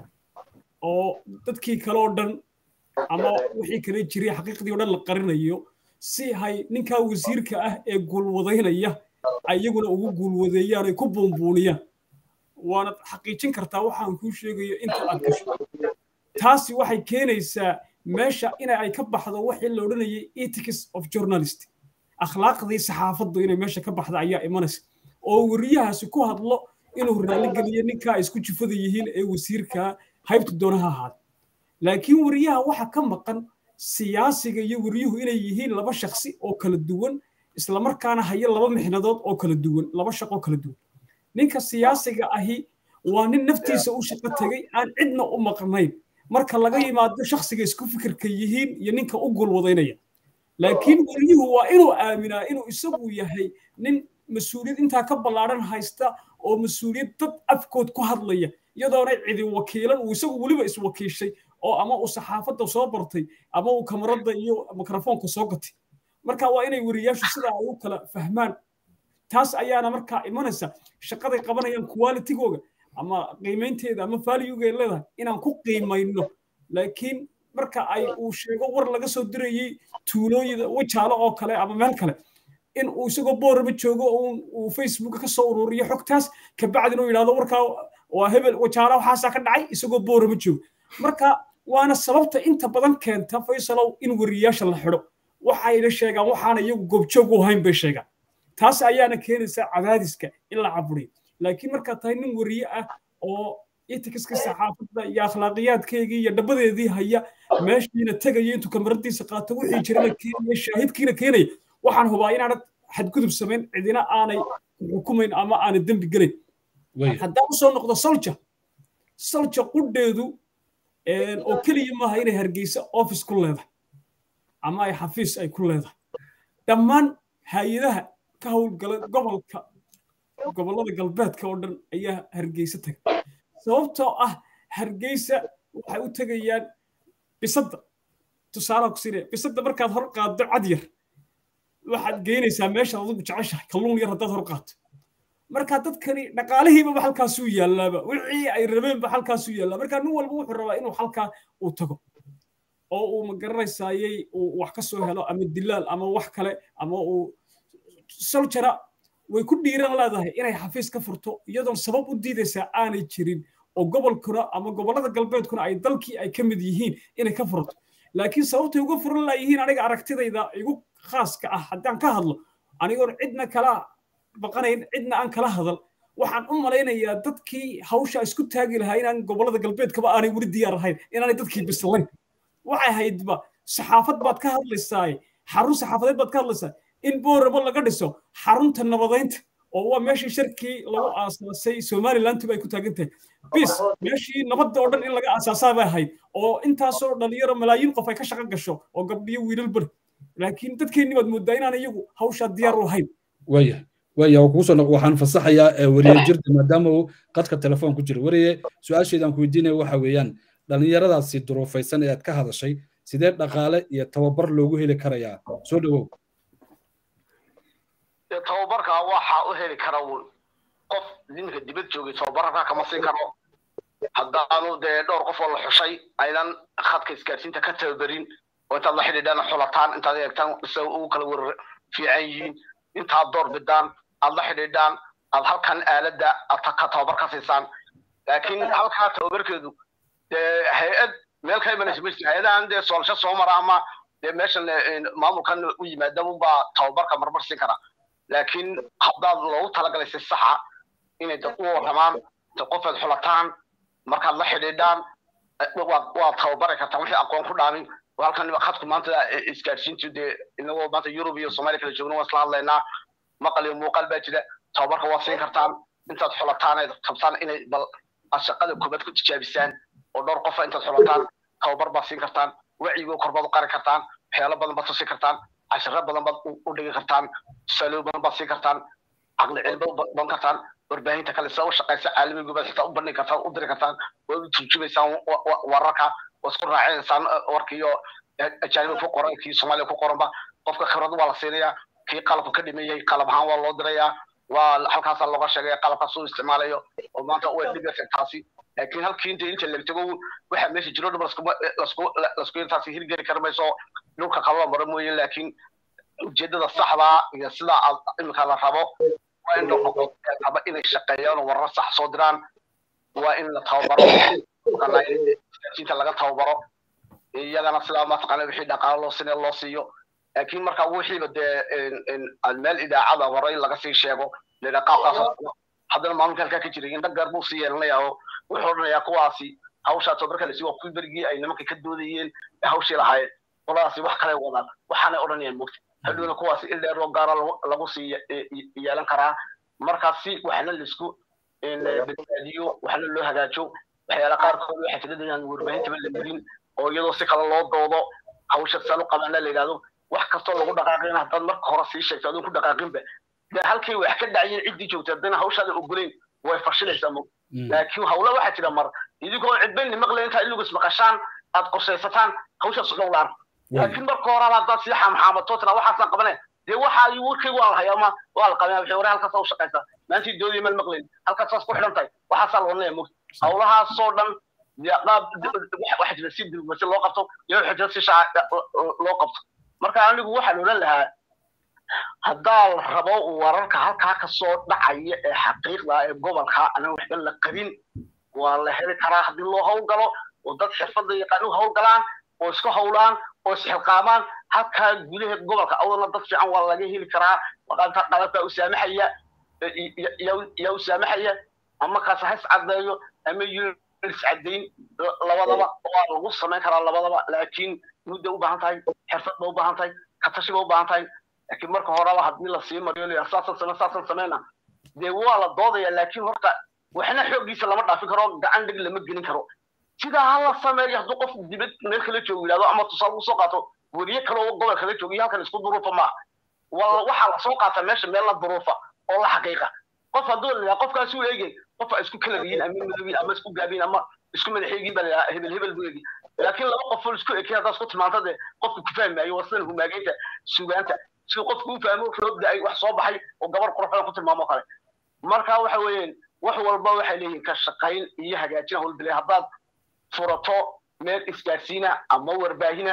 [SPEAKER 3] oo dadkii kale oo dhan ama wixii kale jiray xaqiiqdii oo dhan la qarinayo si hay ninkaa wasiirka ah ee guulwadaynaya ayaguna ugu guulwadeeyaan ay ku buunbuuniyaan waanad xaqiijin kartaa waxaan kuu sheegayo inta aad gasho taasi waxay keenaysaa meesha in ay ka baxdo wixii la odhanayay ethics of journalist akhlaaqdii saxaafaddu inay meesha ka baxda ayaa imanaysa oo weriyahaasi ku hadlo inuu raalligeliyo ninkaa ay isku jufada yihiin ee wasiirkaa haybta doona ha ahaada laakiin weriyaha waxa ka maqan siyaasiga iyo weriyuhu inay yihiin laba shaksi oo kala duwan islamarkaana haya laba mixnadood oo kala duwan laba shaqoo kala duwan ninka siyaasiga ahi waa nin naftiisa u shaqo tegay aan cidna u maqnayn marka laga yimaado shaksiga isku fikirka yihiin iyo ninka u gulwadaynaya laakiin weriyuhu waa inuu aaminaa inuu isagu yahay nin mas-uuliyad intaa ka ballaadhan haysta oo mas-uuliyad dad afkood ku hadlaya iyadoonay cidi wakiilan uu isagu weliba iswakiishay oo ama uu saxaafadda soo bartay ama uu kamaradda iyo mikrofoonka soo gatay marka waa inay weriyaashu sidaa ay u kala fahmaan taas ayaana markaa imanaysa shaqaday qabanayaan qualitigooga ama qiimaynteeda ama valuegeay leedahay inaan ku qiimayno laakiin marka ay uu sheego war laga soo dirayey tuulooyida wajaalo oo kale ama meel kale in uu isagoo boorama joogo uu facebook ka soo ururiyo xogtaas kabacdina uu yidhahdo warkaa waa hebel wajaalo waxaasaa ka dhacay isagoo boorama joogo marka waana sababta inta badan keenta faysalow in weriyaasha la xidho waxayna sheegaan waxaana iyagu goobjoog u ahayn bay sheegaan taas ayaana keenaysa cadaadiska in la caburiyo laakiin markaad tahay nin weriye ah oo itikiska saxaafadda iyo akhlaaqiyaadkeygii iyo dhabadeedii haya meeshiina tegaya intuu kamaradiisa qaato wixii jirana keenaya shaahidkiina keenaya waxaan hubaa inaanad xadgudub samayn cidina aanay xukumayn ama aanay dembi gelayn haddaan usoo noqdo solja solja qudheedu oo keliya maaha inay hargeysa office ku leedahay ama ay xafiis ay ku leedahay dhammaan hay-adaha ka howlgala gobolka gobollada galbeedka oo dhan ayaa hargeysa tagay sababtoo ah hargeysa waxay u tegayaan bisadda tusaalaha ku siinaya bisadda markaad hor qaaddo cad yar waxaad geynaysaa meeshaad adigu jeceshahay kalluun yar haddaad hor qaato marka dadkani dhaqaalihiibaba halkaasuu yaalaaba wixii ay rabeenba halkaasuu yaallaa marka nin walba wuxuu rabaa inuu halkaa uu tago oo uu magaranaysaayey uu wax ka soo helo ama dilaal ama wax kale ama uu soljara way ku dhiiran leedahay inay xafiis ka furto iyadoon sabab u diidaysaa aanay jirin oo gobolkuna ama gobollada galbeedkuna ay dalkii ay ka mid yihiin inay ka furto laakiin sababtay uga furan laayihiin aniga aragtidayda igu khaaska ah haddaan ka hadlo anigoon cidna kala baqanayn cidna aan kala hadal waxaan u malaynayaa dadkii hawsha isku taagi lahaa inaan gobollada galbeedkaba aanay weli diyaar ahayn inaanay dadkii bislayn waxay haydba saxaafad baad ka hadlaysaa xarun saxaafadeed baad ka hadlaysaa in boorabo laga dhiso xarunta nabadaynta oo waa meeshii sharkii lagu aasaasay somalilantiba ay ku taagan tahay bis meeshii nabadda oo dhan in laga aasaasaa bay ahayd oo intaasoo dhalinyaro malaayiin qof ay ka shaqo gasho oo gabdhiyo wiilal bari laakiin dadkeenni baad moodaa inaan iyagu hawshaa diyaar u ahayn
[SPEAKER 1] waya waya kuusoo waxaan fasaxayaa wariye jirda maadaama uu qadka telefoon ku jiro wariye su-aasheedaan ku weydiinaya waxa weeyaan dhallinyaradaasi duruufaysan ee aad ka hadashay sidee dhaqaale iyo tababar loogu heli karayaa soo dhawow
[SPEAKER 2] tababarka waxa u heli kara qof ninka dibad joogay tababarka kama siin karo haddaanu dee dhowr qof oo la xushay aynan khadka isgaarsiinta ka tababarin oo intaad la xidhiidhaan xulataan intaad eegtaan se ugu kala warar fiican yihiin intaad door bidaan aad la xidhiidhaan aad halkan aaladda aad ka tababar ka siisaan laakiin halkaa tababarkeedu dee hay-ad meel ka imanaysa ma jirto hay-adahan dee soolasho soo mara ama dee meeshan maamulkan u yimaada unbaa tababarka marmar siin kara laakiin haddaad loogu talagalay si saxa inay dad u waramaan qofaad xulataan markaad la xidhiidhaan waad tababari kartaan wixii aqoon ku dhaamin halkan khadku maanta isgaadhsiintu dee inagoo maanta yurub iyo soomaaliya kala joogna waan isla hadlaynaa maqal iyo muuqaal baa jira tababarka waad siin kartaan intaad xulataan ay qabtaan inay bal aad shaqada koobaad ku tijaabisaan oo dhowr qofa intaad xulataan tababar baad siin kartaan wacyigo korbaad u qari kartaan waxyaalo badan baad tusi kartaan cashiro badan baad u dhigi kartaan tusaalow badan baad siin kartaan caqli cilmo badan kartaan warbaahinta kale sida u shaqaysa caalamiga baad xitaa u bandhigi kartaan u diri kartaan waad u turjumaysaan wararka waad isku raacinaysaan warkiiyo ajaaniba ku qoran kii soomaaliya ku qoranba qofka khibrad waa la siinayaa kii qalabka ka dhimayay qalab ahaan waa loo dirayaa waa halkaasaa looga sheegaya qalabkaas uu isticmaalayo oo maanta way dhigaysa taasi laakiin halkii inta inta la tago waxa meesha jiro dhab lasku intaasi hirgeli kara mayso dhulka kaloo maro mooye laakiin ujeedada saxda iyo sida imika la rabo waa in raba inay shaqeeyaan oo warar sax soo diraan waa in la tababaro isgaarsiinta laga tababaro iyagana sidaa mataqaana wixii dhaqaalo loo sinee loo siiyo laakiin marka wixiiba dee meel idaacada horay laga sii sheego leena qaabkaas haddana maamulka halkaa ka jiray indha gaar buu sii yeelanaya oo wuxuu odhanayaa kuwaasi hawshaa tababarka lasi waa kuwii berigii ay nimanka ka doodayeen hawshii lahaayeen qoladaasi wax kale wadaan waxaanay odhanayaan mogta hadhowna kuwaasi il dheer oo gaara lagu sii yeelan karaa markaasi waxna laisku badbaadiyo waxna loo hagaajo waxyaala qaarkood waxay tiradayaan warbaahintaba la marin oo iyadoo si kale loo doodo hawsha saan u qabaana la yidhahdo wax kastoo lagu dhaqaaqin haddaad marka hore sii sheegto adoon ku dhaqaaqinba dee halkii wax ka dhacayeen ciddii joogtay haddana hawshaada ogolayn way fashilaysaa mo laakiin hawla waxaa jira mar idinkoo cidbayni maqlayn intaa ilugus maqashaan aad qorshaysataan hawshaas dhowlaan laakiin marka hore haddaad sii xaamxaamato tira waxaasaan qabane dee waxa ay warkaygu waa la hayaa ma waa la qabaya wixii hore halkaas u shaqaysa maantii doodiya mal maqlayn halkaasaas ku xidhan tahay waxaasaa la odhanaya mogta hawlahaasoo dhan waxa jira si dibmasi loo qabto iyo waxa jira si shaaca loo qabto marka anigu waxaan odhan lahaa haddaa la rabo wararka halkaa kasoo dhacaya ee xaqiiqda ee gobolka anaan waxba la qabin waa la heli karaa haddii loo howlgalo oo dad xirfadda yaqaan u howlgalaan oo isku howlaan oo isxilqaamaan halkaa gudaha gobolka awdana dad fiican waa laga heli karaa waqaanta qalabkaa u saamaxaya yaa u saamaxaya ama kaas ha iscadeeyo ama iscadayn labadaba waa lagu samayn karaa labadaba laakiin mudda u baahan tahay xirfad ba u baahan tahay katashi ba u baahan tahay laakiin marka horeba haddii lasii mariyo saasan same saasan sameyna dee waa la doodaya laakiin horta waxna xooggiisa lama dhaafin karo gacan dhig lama gelin karo sidaa hala sameeyo hadduu qof dibad meel kala joogo yidhahdo ama tusaale usoo qaato weriye kale oo gobol kala joogo iyo halkan isku duruufa maaha waa waxaa lasoo qaata meesha meel la duruufa oo la xaqiiqa qof hadduu la qofkaas u eegay qof ay isku kala yihiin ama madowin ama isku gaabin ama isku madaxeegin baa la hebel hebel buu eegi laakiin laba qof oo isku ekay haddaad isku timaanta dee qofku ku fahmayo waa sidan humaageynta sugaanta si qofku u fahmo roobda ay wax soo baxay oo gabar qurxoon ku tilmaamo kale marka waxa weeyaan wax walba waxay leeyihiin ka shaqayn iyo hagaajin howlbilay haddaad furato meel isgaarsiina ama warbaahina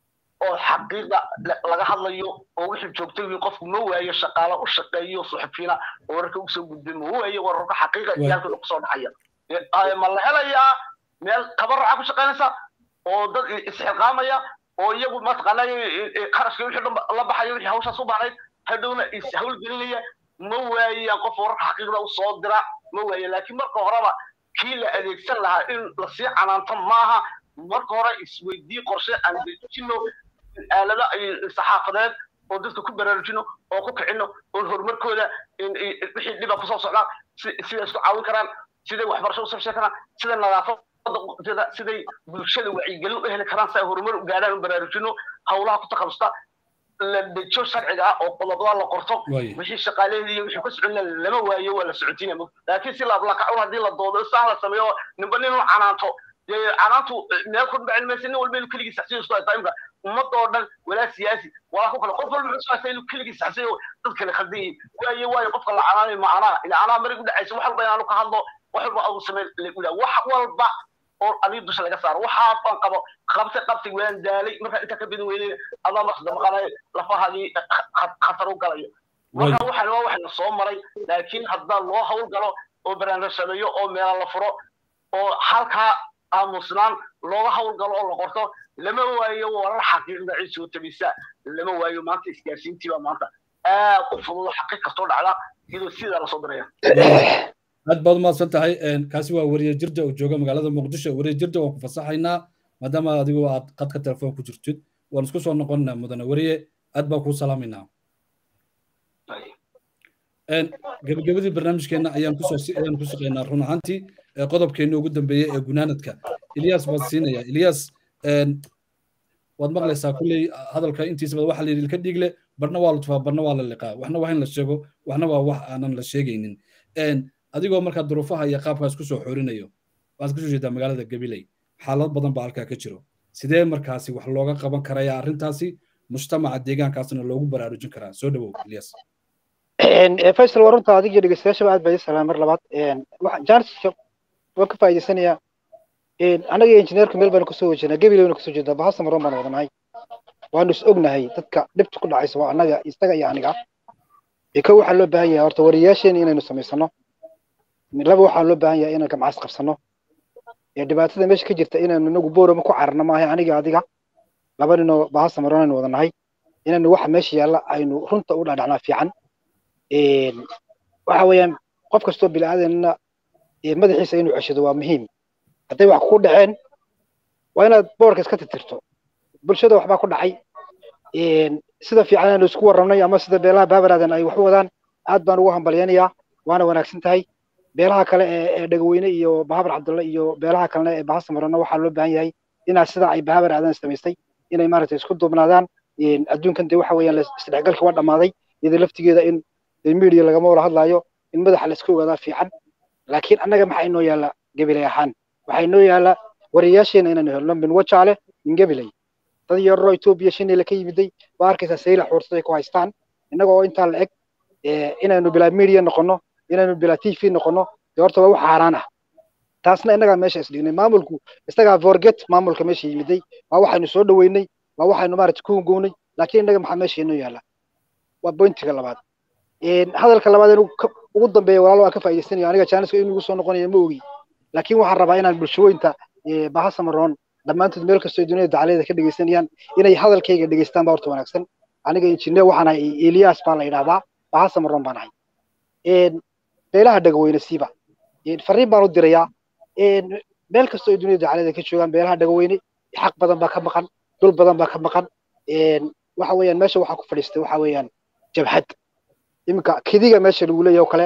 [SPEAKER 2] oo xaqiiqa laga hadlayo oo wixii joogtay wiil qofku ma waayo shaqaale u shaqeeyo suxufiina oo wararka usoo gudbin ma waayo wararka xaqiiqa iyo halkooda kusoo dhacaya ma la helayaa meel tabaruca ku shaqaynaysa oo dad isxilqaamaya oo iyagu mataqaana qarashka wixii dhan la baxayo wixii hawshaas u baahnayd hadhowna is hawlgelinaya ma waayaan qof wararka xaqiiqda usoo dira ma waayo laakiin marka horeba kii la adeegsan lahaa in lasii canaanto maaha marka hore isweydii qorshe aan dejino aalado saxaafadeed oo dadka ku baraarujino oo ku kicino oo horumarkooda wixii dhiba kusoo socdaan siday isku caawin karaan siday waxbarasho usoo sheegi karaan sida nadaafada siday bulshada wacyigelin u heli karaan si ay horumar u gaadhaan u baraarujino howlaha ku takhalusta la dejo sharciga ah oo qodobada la qorto wixii shaqaalaheedii iyo wixii ka socon lama waayo waa la socotinaya laakiin si laablakacun haddii la doodo saan la sameeyo ninba nin u canaanto canaantu meel ku dhacin maysa nin walba inuu keligii saxsiyo isku haysta imka ummadda oo dhan walaa siyaasi walaa ku kale qof walba wuxuu haysta inuu keligii saxsiyo dad kale khaldan yihiin waayo waayo qofka la canaanayo macnaa ila anaa marig u dhacaysa wax walba inaanu ka hadlo wax walba agu samey la wax walba oo adiga dusha laga saaro waxaa aan qabo qabtay qabtay waan daalay markaa intaa ka bidin weynay adaa markasta maqanay lafahadii khatar u galayo marka waxaan waa waxna soo maray laakiin haddaa loo hawl galo oo barnaamij sameeyo oo meela la furo oo halkaa aamusnaan looga hawl galo oo la qorto lama waayo warar xaqiiqda cid soo tabisa lama waayo maanta isgaarsiintii baa maanta aad u fududo xaqiiq kastoo dhacda iyadoo sidaa lasoo diraya
[SPEAKER 1] aad baad umahadsan tahay kaasi waa weriye jirja oo jooga magaalada muqdisho weriye jirja waan ku fasaxaynaa maadaama adigu aad qadka telefoon ku jirtid waan isku soo noqonnaa mudane weriye aad baan kuu salaamaynaa gebagabadii barnaamijkeenna ayaan kusooayaan ku shaqaynaa run ahaantii qodobkeenna ugu dambeeyey ee gunaanadka ilyas baan siinaya ilyas waad maqlaysaa kulley hadalka intiisaba waxa la yidhi ilka dhiigle barna waa la tufaa barna waa la liqaa waxna waa in la sheego waxna waa wax aanan la sheegaynin adigoo markaa duruufaha iyo qaabkaas ku soo xoorinayo waxaad kusoo jeedaa magaalada gabiley xaalad badan baa halkaa ka jiro sidee markaasi wax looga qaban karaya arrintaasi mujtamaca deegaankaasna loogu baraarujin karaa soo dhawow ilyas
[SPEAKER 4] faysal waa runta adig iyo dhegeystayaashaba aad baa idin salaamay mar labaad jaaniska waan ka faa'iidaysanayaa annaga iyo injineerka meel baanu kasoo wejinaa gabiley baynu kasoo jeedaa bahasa maroon baan wadanahay waanu is ognahay dadka dhibta ku dhacaysa waa annaga isaga iyo aniga ka waxaa loo baahan yahay horta wariyaasheena inaynu samaysano laba waxaa loo baahan yahay inaan gamcaas qabsano dhibaatada meesha ka jirta inaynu inagu boorama ku cararno maaha aniga adiga laba ninoo bahasa maroon aynu wadanahay inaynu waxa meesha yaalla aynu runta u dhadhacnaa fiican waxa weeyaan qof kastoo bilaadanna madaxiisa inuu ceshado waa muhiim hadday wax ku dhaceen waa inaad boorka iska tirtirto bulshada waxbaa ku dhacay sida fiican aanu isku warramnay ama sida beelaha baabaraadan ay wax u wadaan aad baan ugu hambalyanayaa waana wanaagsan tahay beelaha kale ee dhagaweyne iyo bahabar cabdulle iyo beelaha kalena ee bahasa marana waxaa loo baahan yahay inaa sida ay bahabar aadan samaystay inay maaragtay isku duubnaadaan adduunkan dee waxa weeyaan isdhexgalkii waa dhammaaday iyada laftigeeda in media lagama wada hadlaayo in madaxa la iska ogaadaa fiican laakiin annaga maxaa inoo yaalla gabiley ahaan waxaa inoo yaalla wariyaasheena inaynu helno min wajaale min gabiley dad yaroo etoobiya shinila ka yimiday waa arkaysaa sayla xuursaday ku haystaan innagoo intaa la eg inaynu bilaa media noqono inaynu bilaa t v noqono dee horta waa wax xaaraan ah taasna innagaa meesha isdhignay maamulku isagaa forget maamulka meesha yimiday waa waxaynu soo dhoweynay waa waxaynu maaragtay ku hungownay laakiin innaga maxaa meesha inoo yaalla waa bointiga labaad hadalka labaad inuu ugu dambeeya walaalo waan ka faa'iidaysanayo aniga jaaniska inuu igu soo noqonayo ma ogi laakiin waxaan rabaa inaan bulshooyinta bahasa maroon dhammaantood meel kastoo dunida dacalada ka dhegeysanayaan inay hadalkayga dhegeystaan baa horta wanaagsan aniga injineer waxaan ahay elias baa la yidhahdaa bahasa maroon baan ahay beelaha dhagaweyne siiba fariin baan u dirayaa meel kastoo dunida dacalada ka joogaan beelaha dhagaweyne xaq badan baa ka maqan dul badan baa ka maqan waxa weeyaan meesha waxaa ku fadhiistay waxa weeyaan jabhad iminka kidiga meesha lagu leeyahay oo kale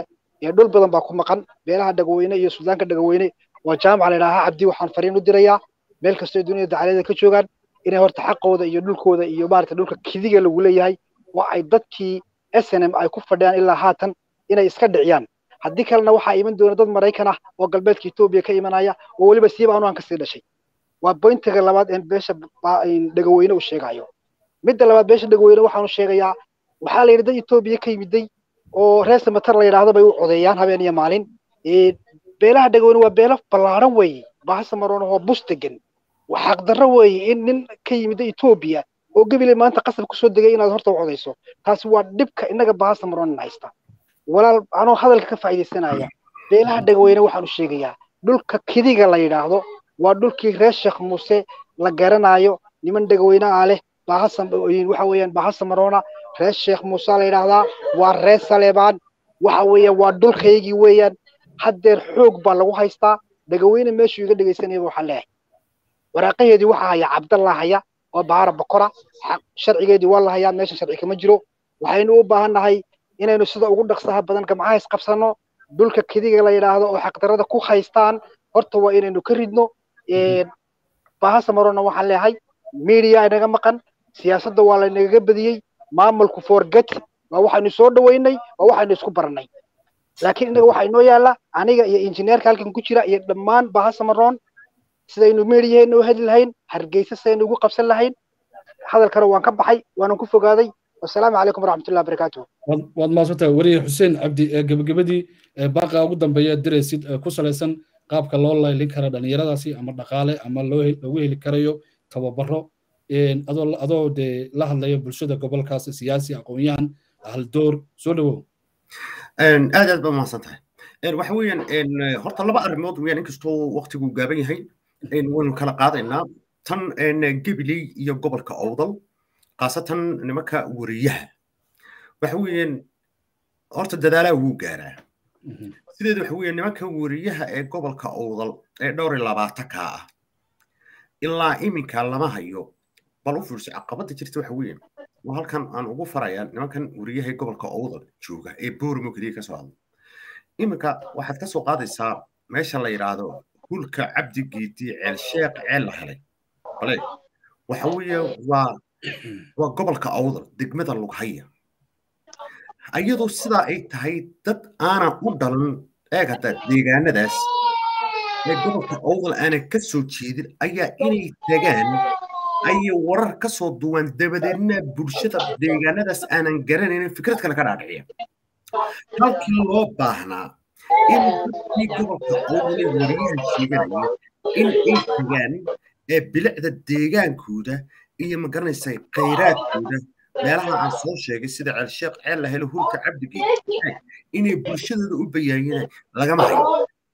[SPEAKER 4] dhul badan baa ku maqan beelaha dhagaweyne iyo suudaanka dhagaweyne waa jaamaca la idhaahaa cabdi waxaan fariin u dirayaa meel kastoo duniyada dacalada ka joogaan inay horta xaqooda iyo dhulkooda iyo maarata dhulka kidiga lagu leeyahay waa ay dadkii s n m ay ku fadhiyaan ilaa haatan inay iska dhiciyaan haddii kalena waxaa iman doona dad maraykan ah oo galbeedka etoobiya ka imanaya oo weliba siiba anu aan kasii dhashay waa boyntiga labaad ee beesha dhagaweyne uu sheegayo midda labaad beesha dhagaweyne waxaanu sheegayaa waxaa la yidhi dad etoobiya ka yimiday oo reer samatar la yidhaahdo bay u codeeyaan habeen iyo maalin beelaha dhagaweyne waa beelo ballaaran weeye bahasa maroona oo bus degan xaqdarro weeye in nin ka yimida etoobiya oo gebile maanta qasab kusoo degay inaad horta u codayso taasi waa dhibka innaga bahasa maroonan haysta walaal anoo hadalka ka faa'iidaysanaya beelaha dhagaweyne waxaanu sheegayaa dhulka kidiga la yidhaahdo waa dhulkii reer sheekh muuse la garanayo niman dhagaweyne ah leh bahasa waxa weeyaan bahasa maroona reer sheekh muuse la yidhaahdaa waa reer saleebaan waxa weeyaan waa dhulkaygii weeyaan haddeer xoog baa lagu haystaa dhagaweyne meeshuu iga dhegaysanayaba waxaan leeyahay waraaqaheedii waxaa haya cabdallah haya oo bahara bokora sharcigeedii waa la hayaa meesha sharci kama jiro waxaynu u baahan nahay inaynu sida ugu dhaqsaha badan gamcaha isqabsanno dhulka kidiga la yidhaahdo oo xaqdarada ku haystaan horta waa inaynu ka ridno bahasa marona waxaan leeyahay media inaga maqan siyaasadda waa laynagaga badiyey maamulku forget waa waxaynu soo dhaweynay waa waxaynu isku barannay laakiin innaga waxaa inoo yaalla aniga iyo injineerka halkan ku jira iyo dhammaan bahasa maroon sidaynu meediyaheena u heli lahayn hargeysa sidaynu ugu qabsan lahayn hadalkana waan ka baxay waanan ku fogaaday wasalaamu calaykum waraxmatullahi wabarakaatuh
[SPEAKER 1] waad mahadsantahay weriye xuseen cabdi gebagabadii baaqa ugu dambeeya diraysid ku salaysan qaabka loo laylin kara dhallinyaradaasi ama dhaqaale ama loogu heli karayo tababaro adoo dee la hadlaya bulshada gobolkaas siyaasi aqoon-yahan haldoor soo dhawow
[SPEAKER 5] aad aad baa mahadsan tahay waxa weeyaan horta laba arrimood weeyaan inkastoo waqtigu gaaban yahay waynu kala qaadaynaa tan gabiley iyo gobolka owdal khaasatan nimanka wariyaha waxa weeyaan horta dadaalaa wuu gaaraa sideeda waxa weeyaan nimanka wariyaha ee gobolka owdal ee dhowr iyo labaatanka ah ilaa iminka lama hayo bal u fiirso caqabada jirta waxa weeyaan waa halkan aan ugu farayaa nimankan wariyaha ee gobolka owdal jooga ee boorimo keliya kasoo hadla iminka waxaad ka soo qaadaysaa meesha la yidhaahdo hulka cabdigeedii ceel sheekh ceel la helay bale waxa weeye waa waa gobolka awdal degmada lughaya ayadoo sidaa ay tahay dad aanan u dhalan eeg hadda deegaanadaas ee gobolka awdal aanan ka soo jeedin ayaa inay tagaan ayay warar ka soo duwaan dabadeedna bulshada deegaanadaas aanan garanaynin fikrad kale ka dhaadhiciya halkii loo baahnaa in dadkii gobolka awdale wariyaha sheeganaya in ay tagaan ee bilicda deegaankooda iyo magaranaysa khayraadkooda meelaha aan soo sheegay sida ceelsheekh ceel la helo hulka cabdigeed inay bulshadooda u bayaayeen lagama hayo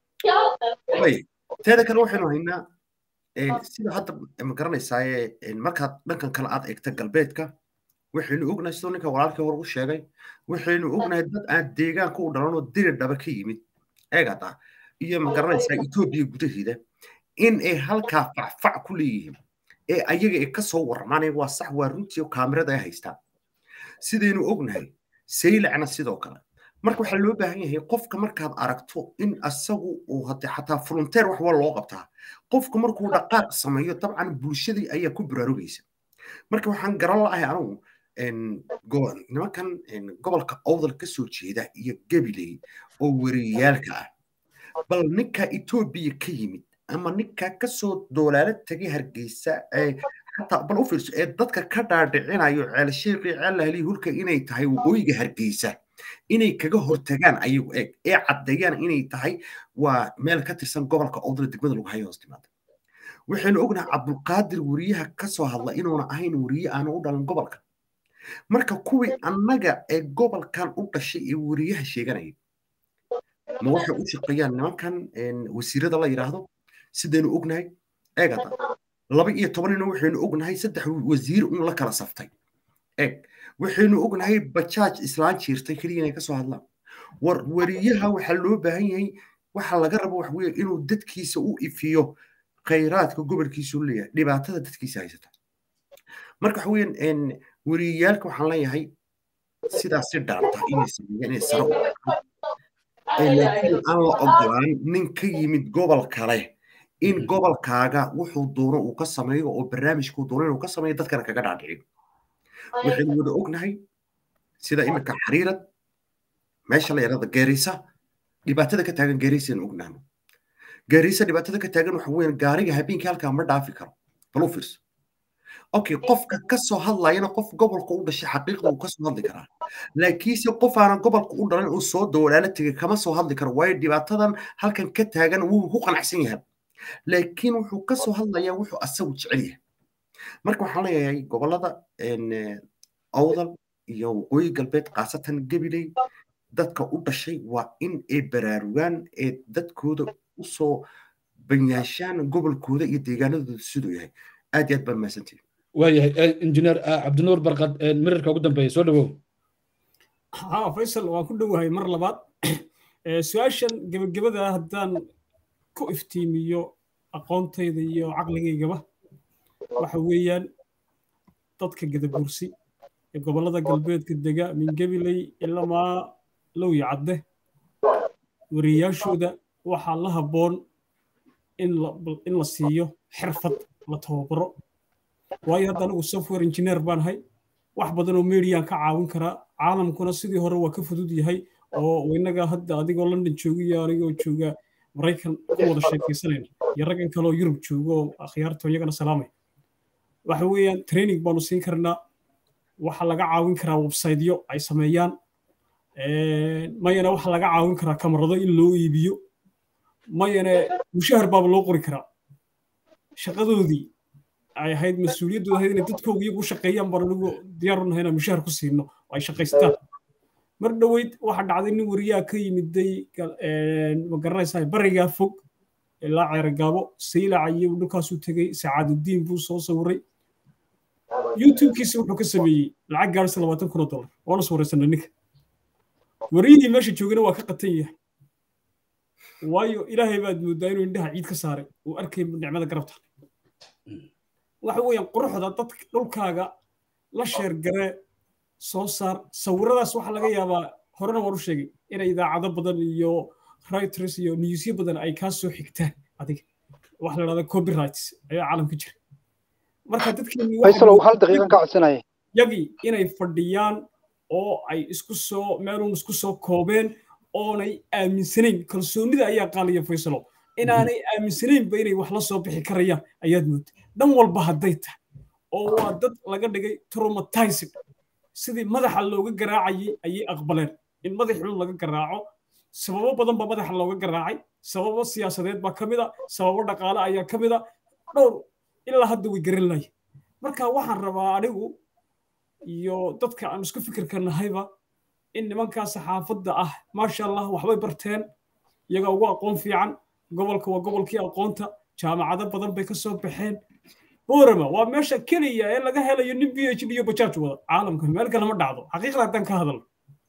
[SPEAKER 5] teeda kale waxaynu haynaa sida hadda magaranaysaa markaad dhankan kale aad eegta galbeedka waxaynu ognahay sidoo ninka walaalkii hore u sheegay waxaynu ognahay dad aan deegaanka u dhalanoo diri dhaba ka yimid eegada iyo magaranaysaa etoobiya gudaheeda in ay halkaa facfac ku leeyihiin ee ayaga ay ka soo warramaan waa sax waa runtii kaamirada ay haystaan sidaynu ognahay saylacna sidoo kale marka waxaa loo baahan yahay qofka markaad aragto in asagu uu hade xataa volunteer wax waa loo qabtaa qofka markuu dhaqaaq sameeyo dabcan bulshadii ayaa ku baraarugaysa marka waxaan garan la'ahay anugu nimankan gobolka owdal ka soo jeeda iyo gabiley oo wariyaalka ah bal ninka etoobiya ka yimid ama ninka kasoo doolaalo tegay hargeysa xataa bal u fiirso ee dadka ka dhaadhicinayo ceelsheeqii ceellahli hulka inay tahay waqooyiga hargeysa inay kaga hortagaan ayagu eeg ee caddeeyaan inay tahay waa meel ka tirsan gobolka owdal degmada lagu hayo hoos timaada waxaynu ognahay cabdulqaadir wariyaha kasoo hadla inuuna ahayn wariye aanu u dhalan gobolka marka kuwii annaga ee gobolkan u dhashay ee wariyaha sheeganaya ma waxay u shaqeeyaan nimankan wasiirada la yidhaahdo sidaynu ognahay eegada laba iyo tobanina waxaynu ognahay saddex wasiir un la kala saftay eeg waxaynu ognahay bajaaj islaan jiirtay keliya inay kasoo hadlaan war wariyaha waxaa loo baahan yahay waxa laga rabo wax weeye inuu dadkiisa u ifiyo khayraadka gobolkiisu leeyahay dhibaatada dadkiisa haysata marka waxa weeyaan wariyaalka waxaan leeyahay sidaas si dhaanta inay sameeyaan inay sare u laakiin aan la ogolaan nin ka yimid gobol kale in gobolkaaga wuxuu doono uu ka sameeyo oo barnaamijkuu doono inuu ka sameeyo dadkana kaga dhaadhicin waxaynu wada ognahay sida iminka xariirad meesha la yidhahda geerisa dhibaatada ka taagan geerisaynu ognahno geerisa dhibaatada ka taagan waxa weeyaan gaariga habeenkii halkaa ma dhaafi karo bal u fiirso okay qofka ka soo hadlayana qof gobolka u dhashay xaqiiqda uu ka soo hadli karaa laakiinse qof aanan gobolka u dhalan uu soo dowlaalo tegay kama soo hadli karo waayo dhibaatadan halkan ka taagan wuu ku qanacsan yahay laakiin wuxuu ka soo hadlayaa wuxuu asagu jecel yahay marka waxaan leeyahay gobolada awdal iyo waqooyi galbeed khaasatan gabiley dadka u dhashay waa in ay baraarugaan ee dadkooda usoo banyaashaan gobolkooda iyo deegaanadooda siduu yahay aad iyo aad baan mahadsantihin
[SPEAKER 1] waayahay injineer cabdinuur barkad mirirka ugu dambeeya soo dhawow
[SPEAKER 3] ha faysal waan ku dhowahay mar labaad su-aashan gebagabada haddaan ku iftiimiyo aqoontayda iyo caqligaygaba waxa weeyaan dadka gadabursi ee gobollada galbeedka dega min gabiley ilamaa lowya cadde wariyaashooda waxaa la habboon in la siiyo xirfad la tababaro waayo hadda anigu software engineer baan ahay wax badan oo mediaan ka caawin karaa caalamkuna sidii hore waa ka fudud yahay oo innaga hadda adigoo london jooga iyo anigoo jooga maraykan ku wada sheekaysanayna iyo raggan kaleoo yurub jooga oo akhyaarto iyagana salaamay waxa weeyaan training baanu siin karnaa waxaa laga caawin karaa websiteyo ay sameeyaan mayana waxaa laga caawin karaa kamarado in loo iibiyo mayana mushahar baaba loo qori karaa shaqadoodii ay ahayd mas-uuliyaddooda ahayd inay dadkooga iyagu u shaqeeyaan baan anigu diyaar u nahay inaan mushahar ku siino oo ay shaqaystaan mar dhoweyd waxaa dhacday nin wariyaha ka yimiday ma garanaysaa barigaa fog ilaa ceergaabo saylaca iyo dhulkaasuu tegey sacaadudiin buu soo sawiray youtubekiisa wuxuu ka sameeyey lacag gaarisa labaatan kun oo dollar waana sawiraysanay ninka wariyihii meesha joogana waa ka qatan yahay waayo ilaahay baad moodaa inuu indhaha ciid ka saaray uu arkay nicmada garabta waxa weeyaan quruxda dadka dhulkaaga la sheergaree soo saar sawiradaas waxaa laga yaabaa horena waan u sheegay inay idaacado badan iyo writers iyo newsyo badan ay kaa soo xigtaan adiga waxa la dhahda copyrights ayaa caalamka jira marka dadkeeniyagii inay fadhiyaan oo ay isku soo meeluun isku soo koobeen oonay aaminsanayn kalsoonida ayaa qaaliya faysalo inaanay aaminsanaynba inay wax la soo bixi karayaan ayaad moodta dhan walba hadday tahay oo waa dad laga dhigay traumatized sidii madaxa looga garaacayay ayay aqbaleen in madaxun laga garaaco sababo badan baa madaxa looga garaacay sababo siyaasadeed baa ka mid a sababo dhaqaale ayaa ka mid a dhowr ilaa hadda way garan lahaye marka waxaan rabaa anigu iyo dadka aan isku fikirka nahayba in nimankaa saxaafadda ah maasha allah waxbay barteen iyagaa ugu aqoon fiican gobolka waa gobolkii aqoonta jaamacado badan bay ka soo baxeen boorama waa meesha keliya ee laga helayo nin b h d iyo bajaaj wada caalamka meel kale ma dhacdo xaqiiqda haddaan ka hadalno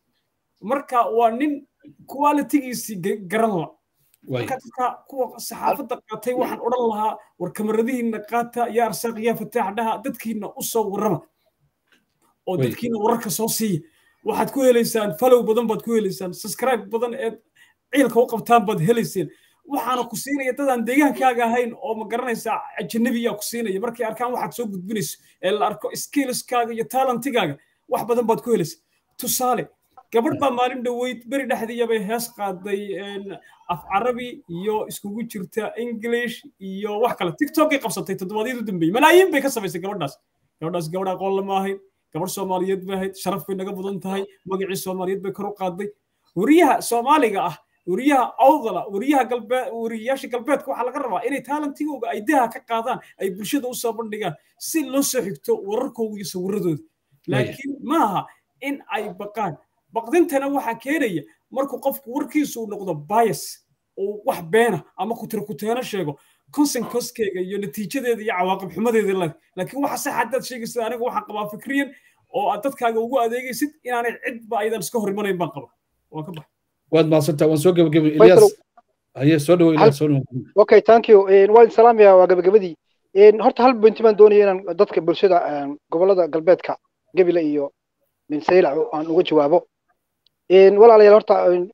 [SPEAKER 3] marka waa nin qualitigiisii garan la marka dadka kuwa saxaafadda qaatay waxaan odhan lahaa war kamaradihiina qaata yaa arsaaq yaa fataax dhaha dadkiina u soo warrama oo dadkiina wararka soo siiya waxaad ku helaysaan falow badan baad ku helaysaan subscribe badan eed ciilka u qabtaan baad helayseen waxaana ku siinaya dadaan deegaankaaga ahayn oo ma garanaysaa ajanabiyaa ku siinaya markay arkaan waxaad soo gudbinayso ee la arko skillskaaga iyo talentigaaga wax badan baad ku helaysa tusaale gabadh baa maalin dhoweyd beri dhexdiiya bay hees qaaday af carabi iyo iskugu jirta english iyo wax kale tiktokay qabsatay toddobaadyadu dambeeyey malaayiin bay ka samaysay gabadhaas gabadhaas gabadh aqoon lama ahayn gabadh soomaaliyeed bay ahayd sharaf bay naga badan tahay magacii soomaaliyeed bay kor u qaaday wariyaha soomaaliga ah wariyaha awdala wariyaha galbeed wariyayaasha galbeedka waxaa laga rabaa inay taalantigooga ay daha ka qaadaan ay bulshada u soo bandhigaan si loo soo xigto wararkooga iyo sawiradooda laakiin maaha in ay baqaan baqdintana waxaa keenaya markuu qofku warkiisu uu noqdo bias uu wax beena ama kutirkuteeno sheego consequencekeega iyo natiijadeeda iyo cawaaqib xumadeeda leh laakiin waxa sax haddaad sheegaysid aniga waxaan qabaa fikriyan oo aad dadkaaga ugu adeegaysid inaanay cidba aydan iska hor imanayn baan qaba waan ka baxa
[SPEAKER 1] waad mahadsantaa waan soo gebagabay ilyas haye soo dhawo ilyas soo dhawo
[SPEAKER 4] okay thank you waa idin salaamaya waa gebagabadii horta hal pointi baan doonaya inaan dadka bulshada gobolada galbeedka gebile iyo minsaylac aan uga jawaabo walaalayaal horta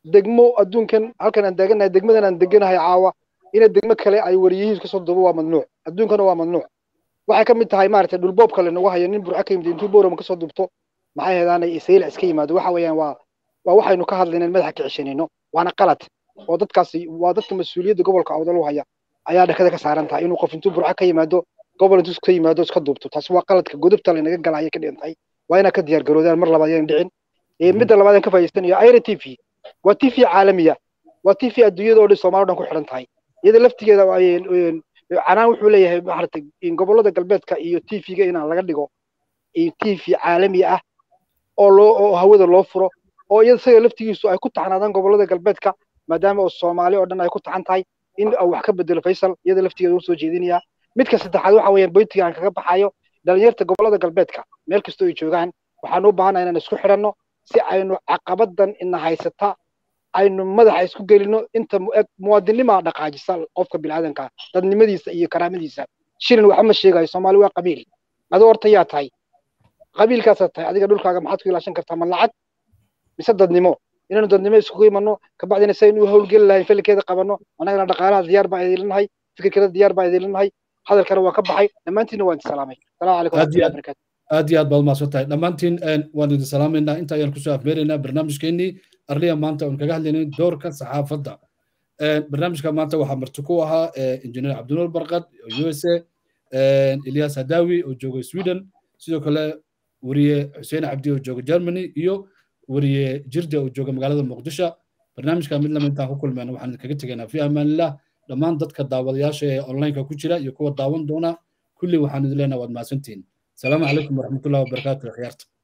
[SPEAKER 4] degmo adduunkan halkan aan deeganahay degmadan aan deganahay caawa ina degmo kale ay wariyihiis kasoo duubo waa mamnuuc adduunkana waa mamnuuc waxay ka mid tahay maaragtay dhulboob kale nagu hayo nin burca ka yimid intuu boorama kasoo duubto maxay hedaanay sayla iska yimaado waxa weeyaan waa waa waxaynu ka hadlayna in madaxa ka ceshanayno waana qalad oo dadkaasi waa dadka mas-uuliyadda gobolka awdal u haya ayaa dhakada ka saaran tahay inuu qof intuu burca ka yimaado gobol intuu ka yimaado iska duubto taasi waa qaladka godobta laynaga gala ayay ka dhigan tahay waa inaa ka diyaar garoodaan mar labaad ayaan dhicin midda labaad aan ka faa'iidaysanayo aira t v waa t v caalamiya waa t v adduunyada oo dhan soomaali o dhan ku xidhan tahay iyada laftigeeda canaan wuxuu leeyahay maaragtay gobollada galbeedka iyo t v-ga inaan laga dhigo t v caalami ah oo loo oo hawada loo furo oo iyada isaga laftigiisu ay ku taxnaadaan gobollada galbeedka maadaama oo soomaali oo dhan ay ku taxan tahay in uu wax ka bedelo faysal iyada laftigeeda uu soo jeedinayaa midka saddexaad waxa weeyaan boyntiga aan kaga baxayo dhalinyarta gobollada galbeedka meel kastoo ay joogaan waxaan u baahanahay inaan isku xidhanno si aynu caqabadan ina haysata aynu madaxa isku gelino inta muwaadinimaa dhaqaajisa qofka bilaadanka dadnimadiisa iyo karaamadiisa shilin waxa ma sheegayo soomaali waa qabiil adoo horta yaa tahay qabiilkaasaa tahay adiga dhulkaaga maxaad ku ilaashan kartaa ma lacag mise dadnimo inaynu dadnimo iskugu imanno kabacdina saynu u howlgeli lahayn filikeeda qabanno annagana dhaqaalaha diyaar baa idinlinahay fikirkeeda diyaar baa idinlinahay hadalkana waa ka baxay dhammaantiinna waan salaamay salaamu calaykum waraxmatullahi barakatu
[SPEAKER 1] aad iyo aad baad umahadsan tahay dhammaantiin waan idin salaamaynaa inta ayaan kusoo afmeeraynaa barnaamijkeennii arliya maanta oon kaga hadlaynay doorka saxaafadda barnaamijka maanta waxaa marti ku ahaa injineer cabdinuur barqad u s a ilyas hadawi oo jooga sweden sidoo kale weriye xuseen cabdi oo jooga germany iyo weriye jirde oo jooga magaalada muqdisho barnaamijka mid lama intaan ku kulmayna waxaan kaga tegaynaa fi amaanillah dhammaan dadka daawadayaasha ee onlineka ku jira iyo kuwa daawan doona kulli waxaan idin leenaha waad mahadsantihiin السلام عليكم ورحمة الله وبركاته يا خيارتك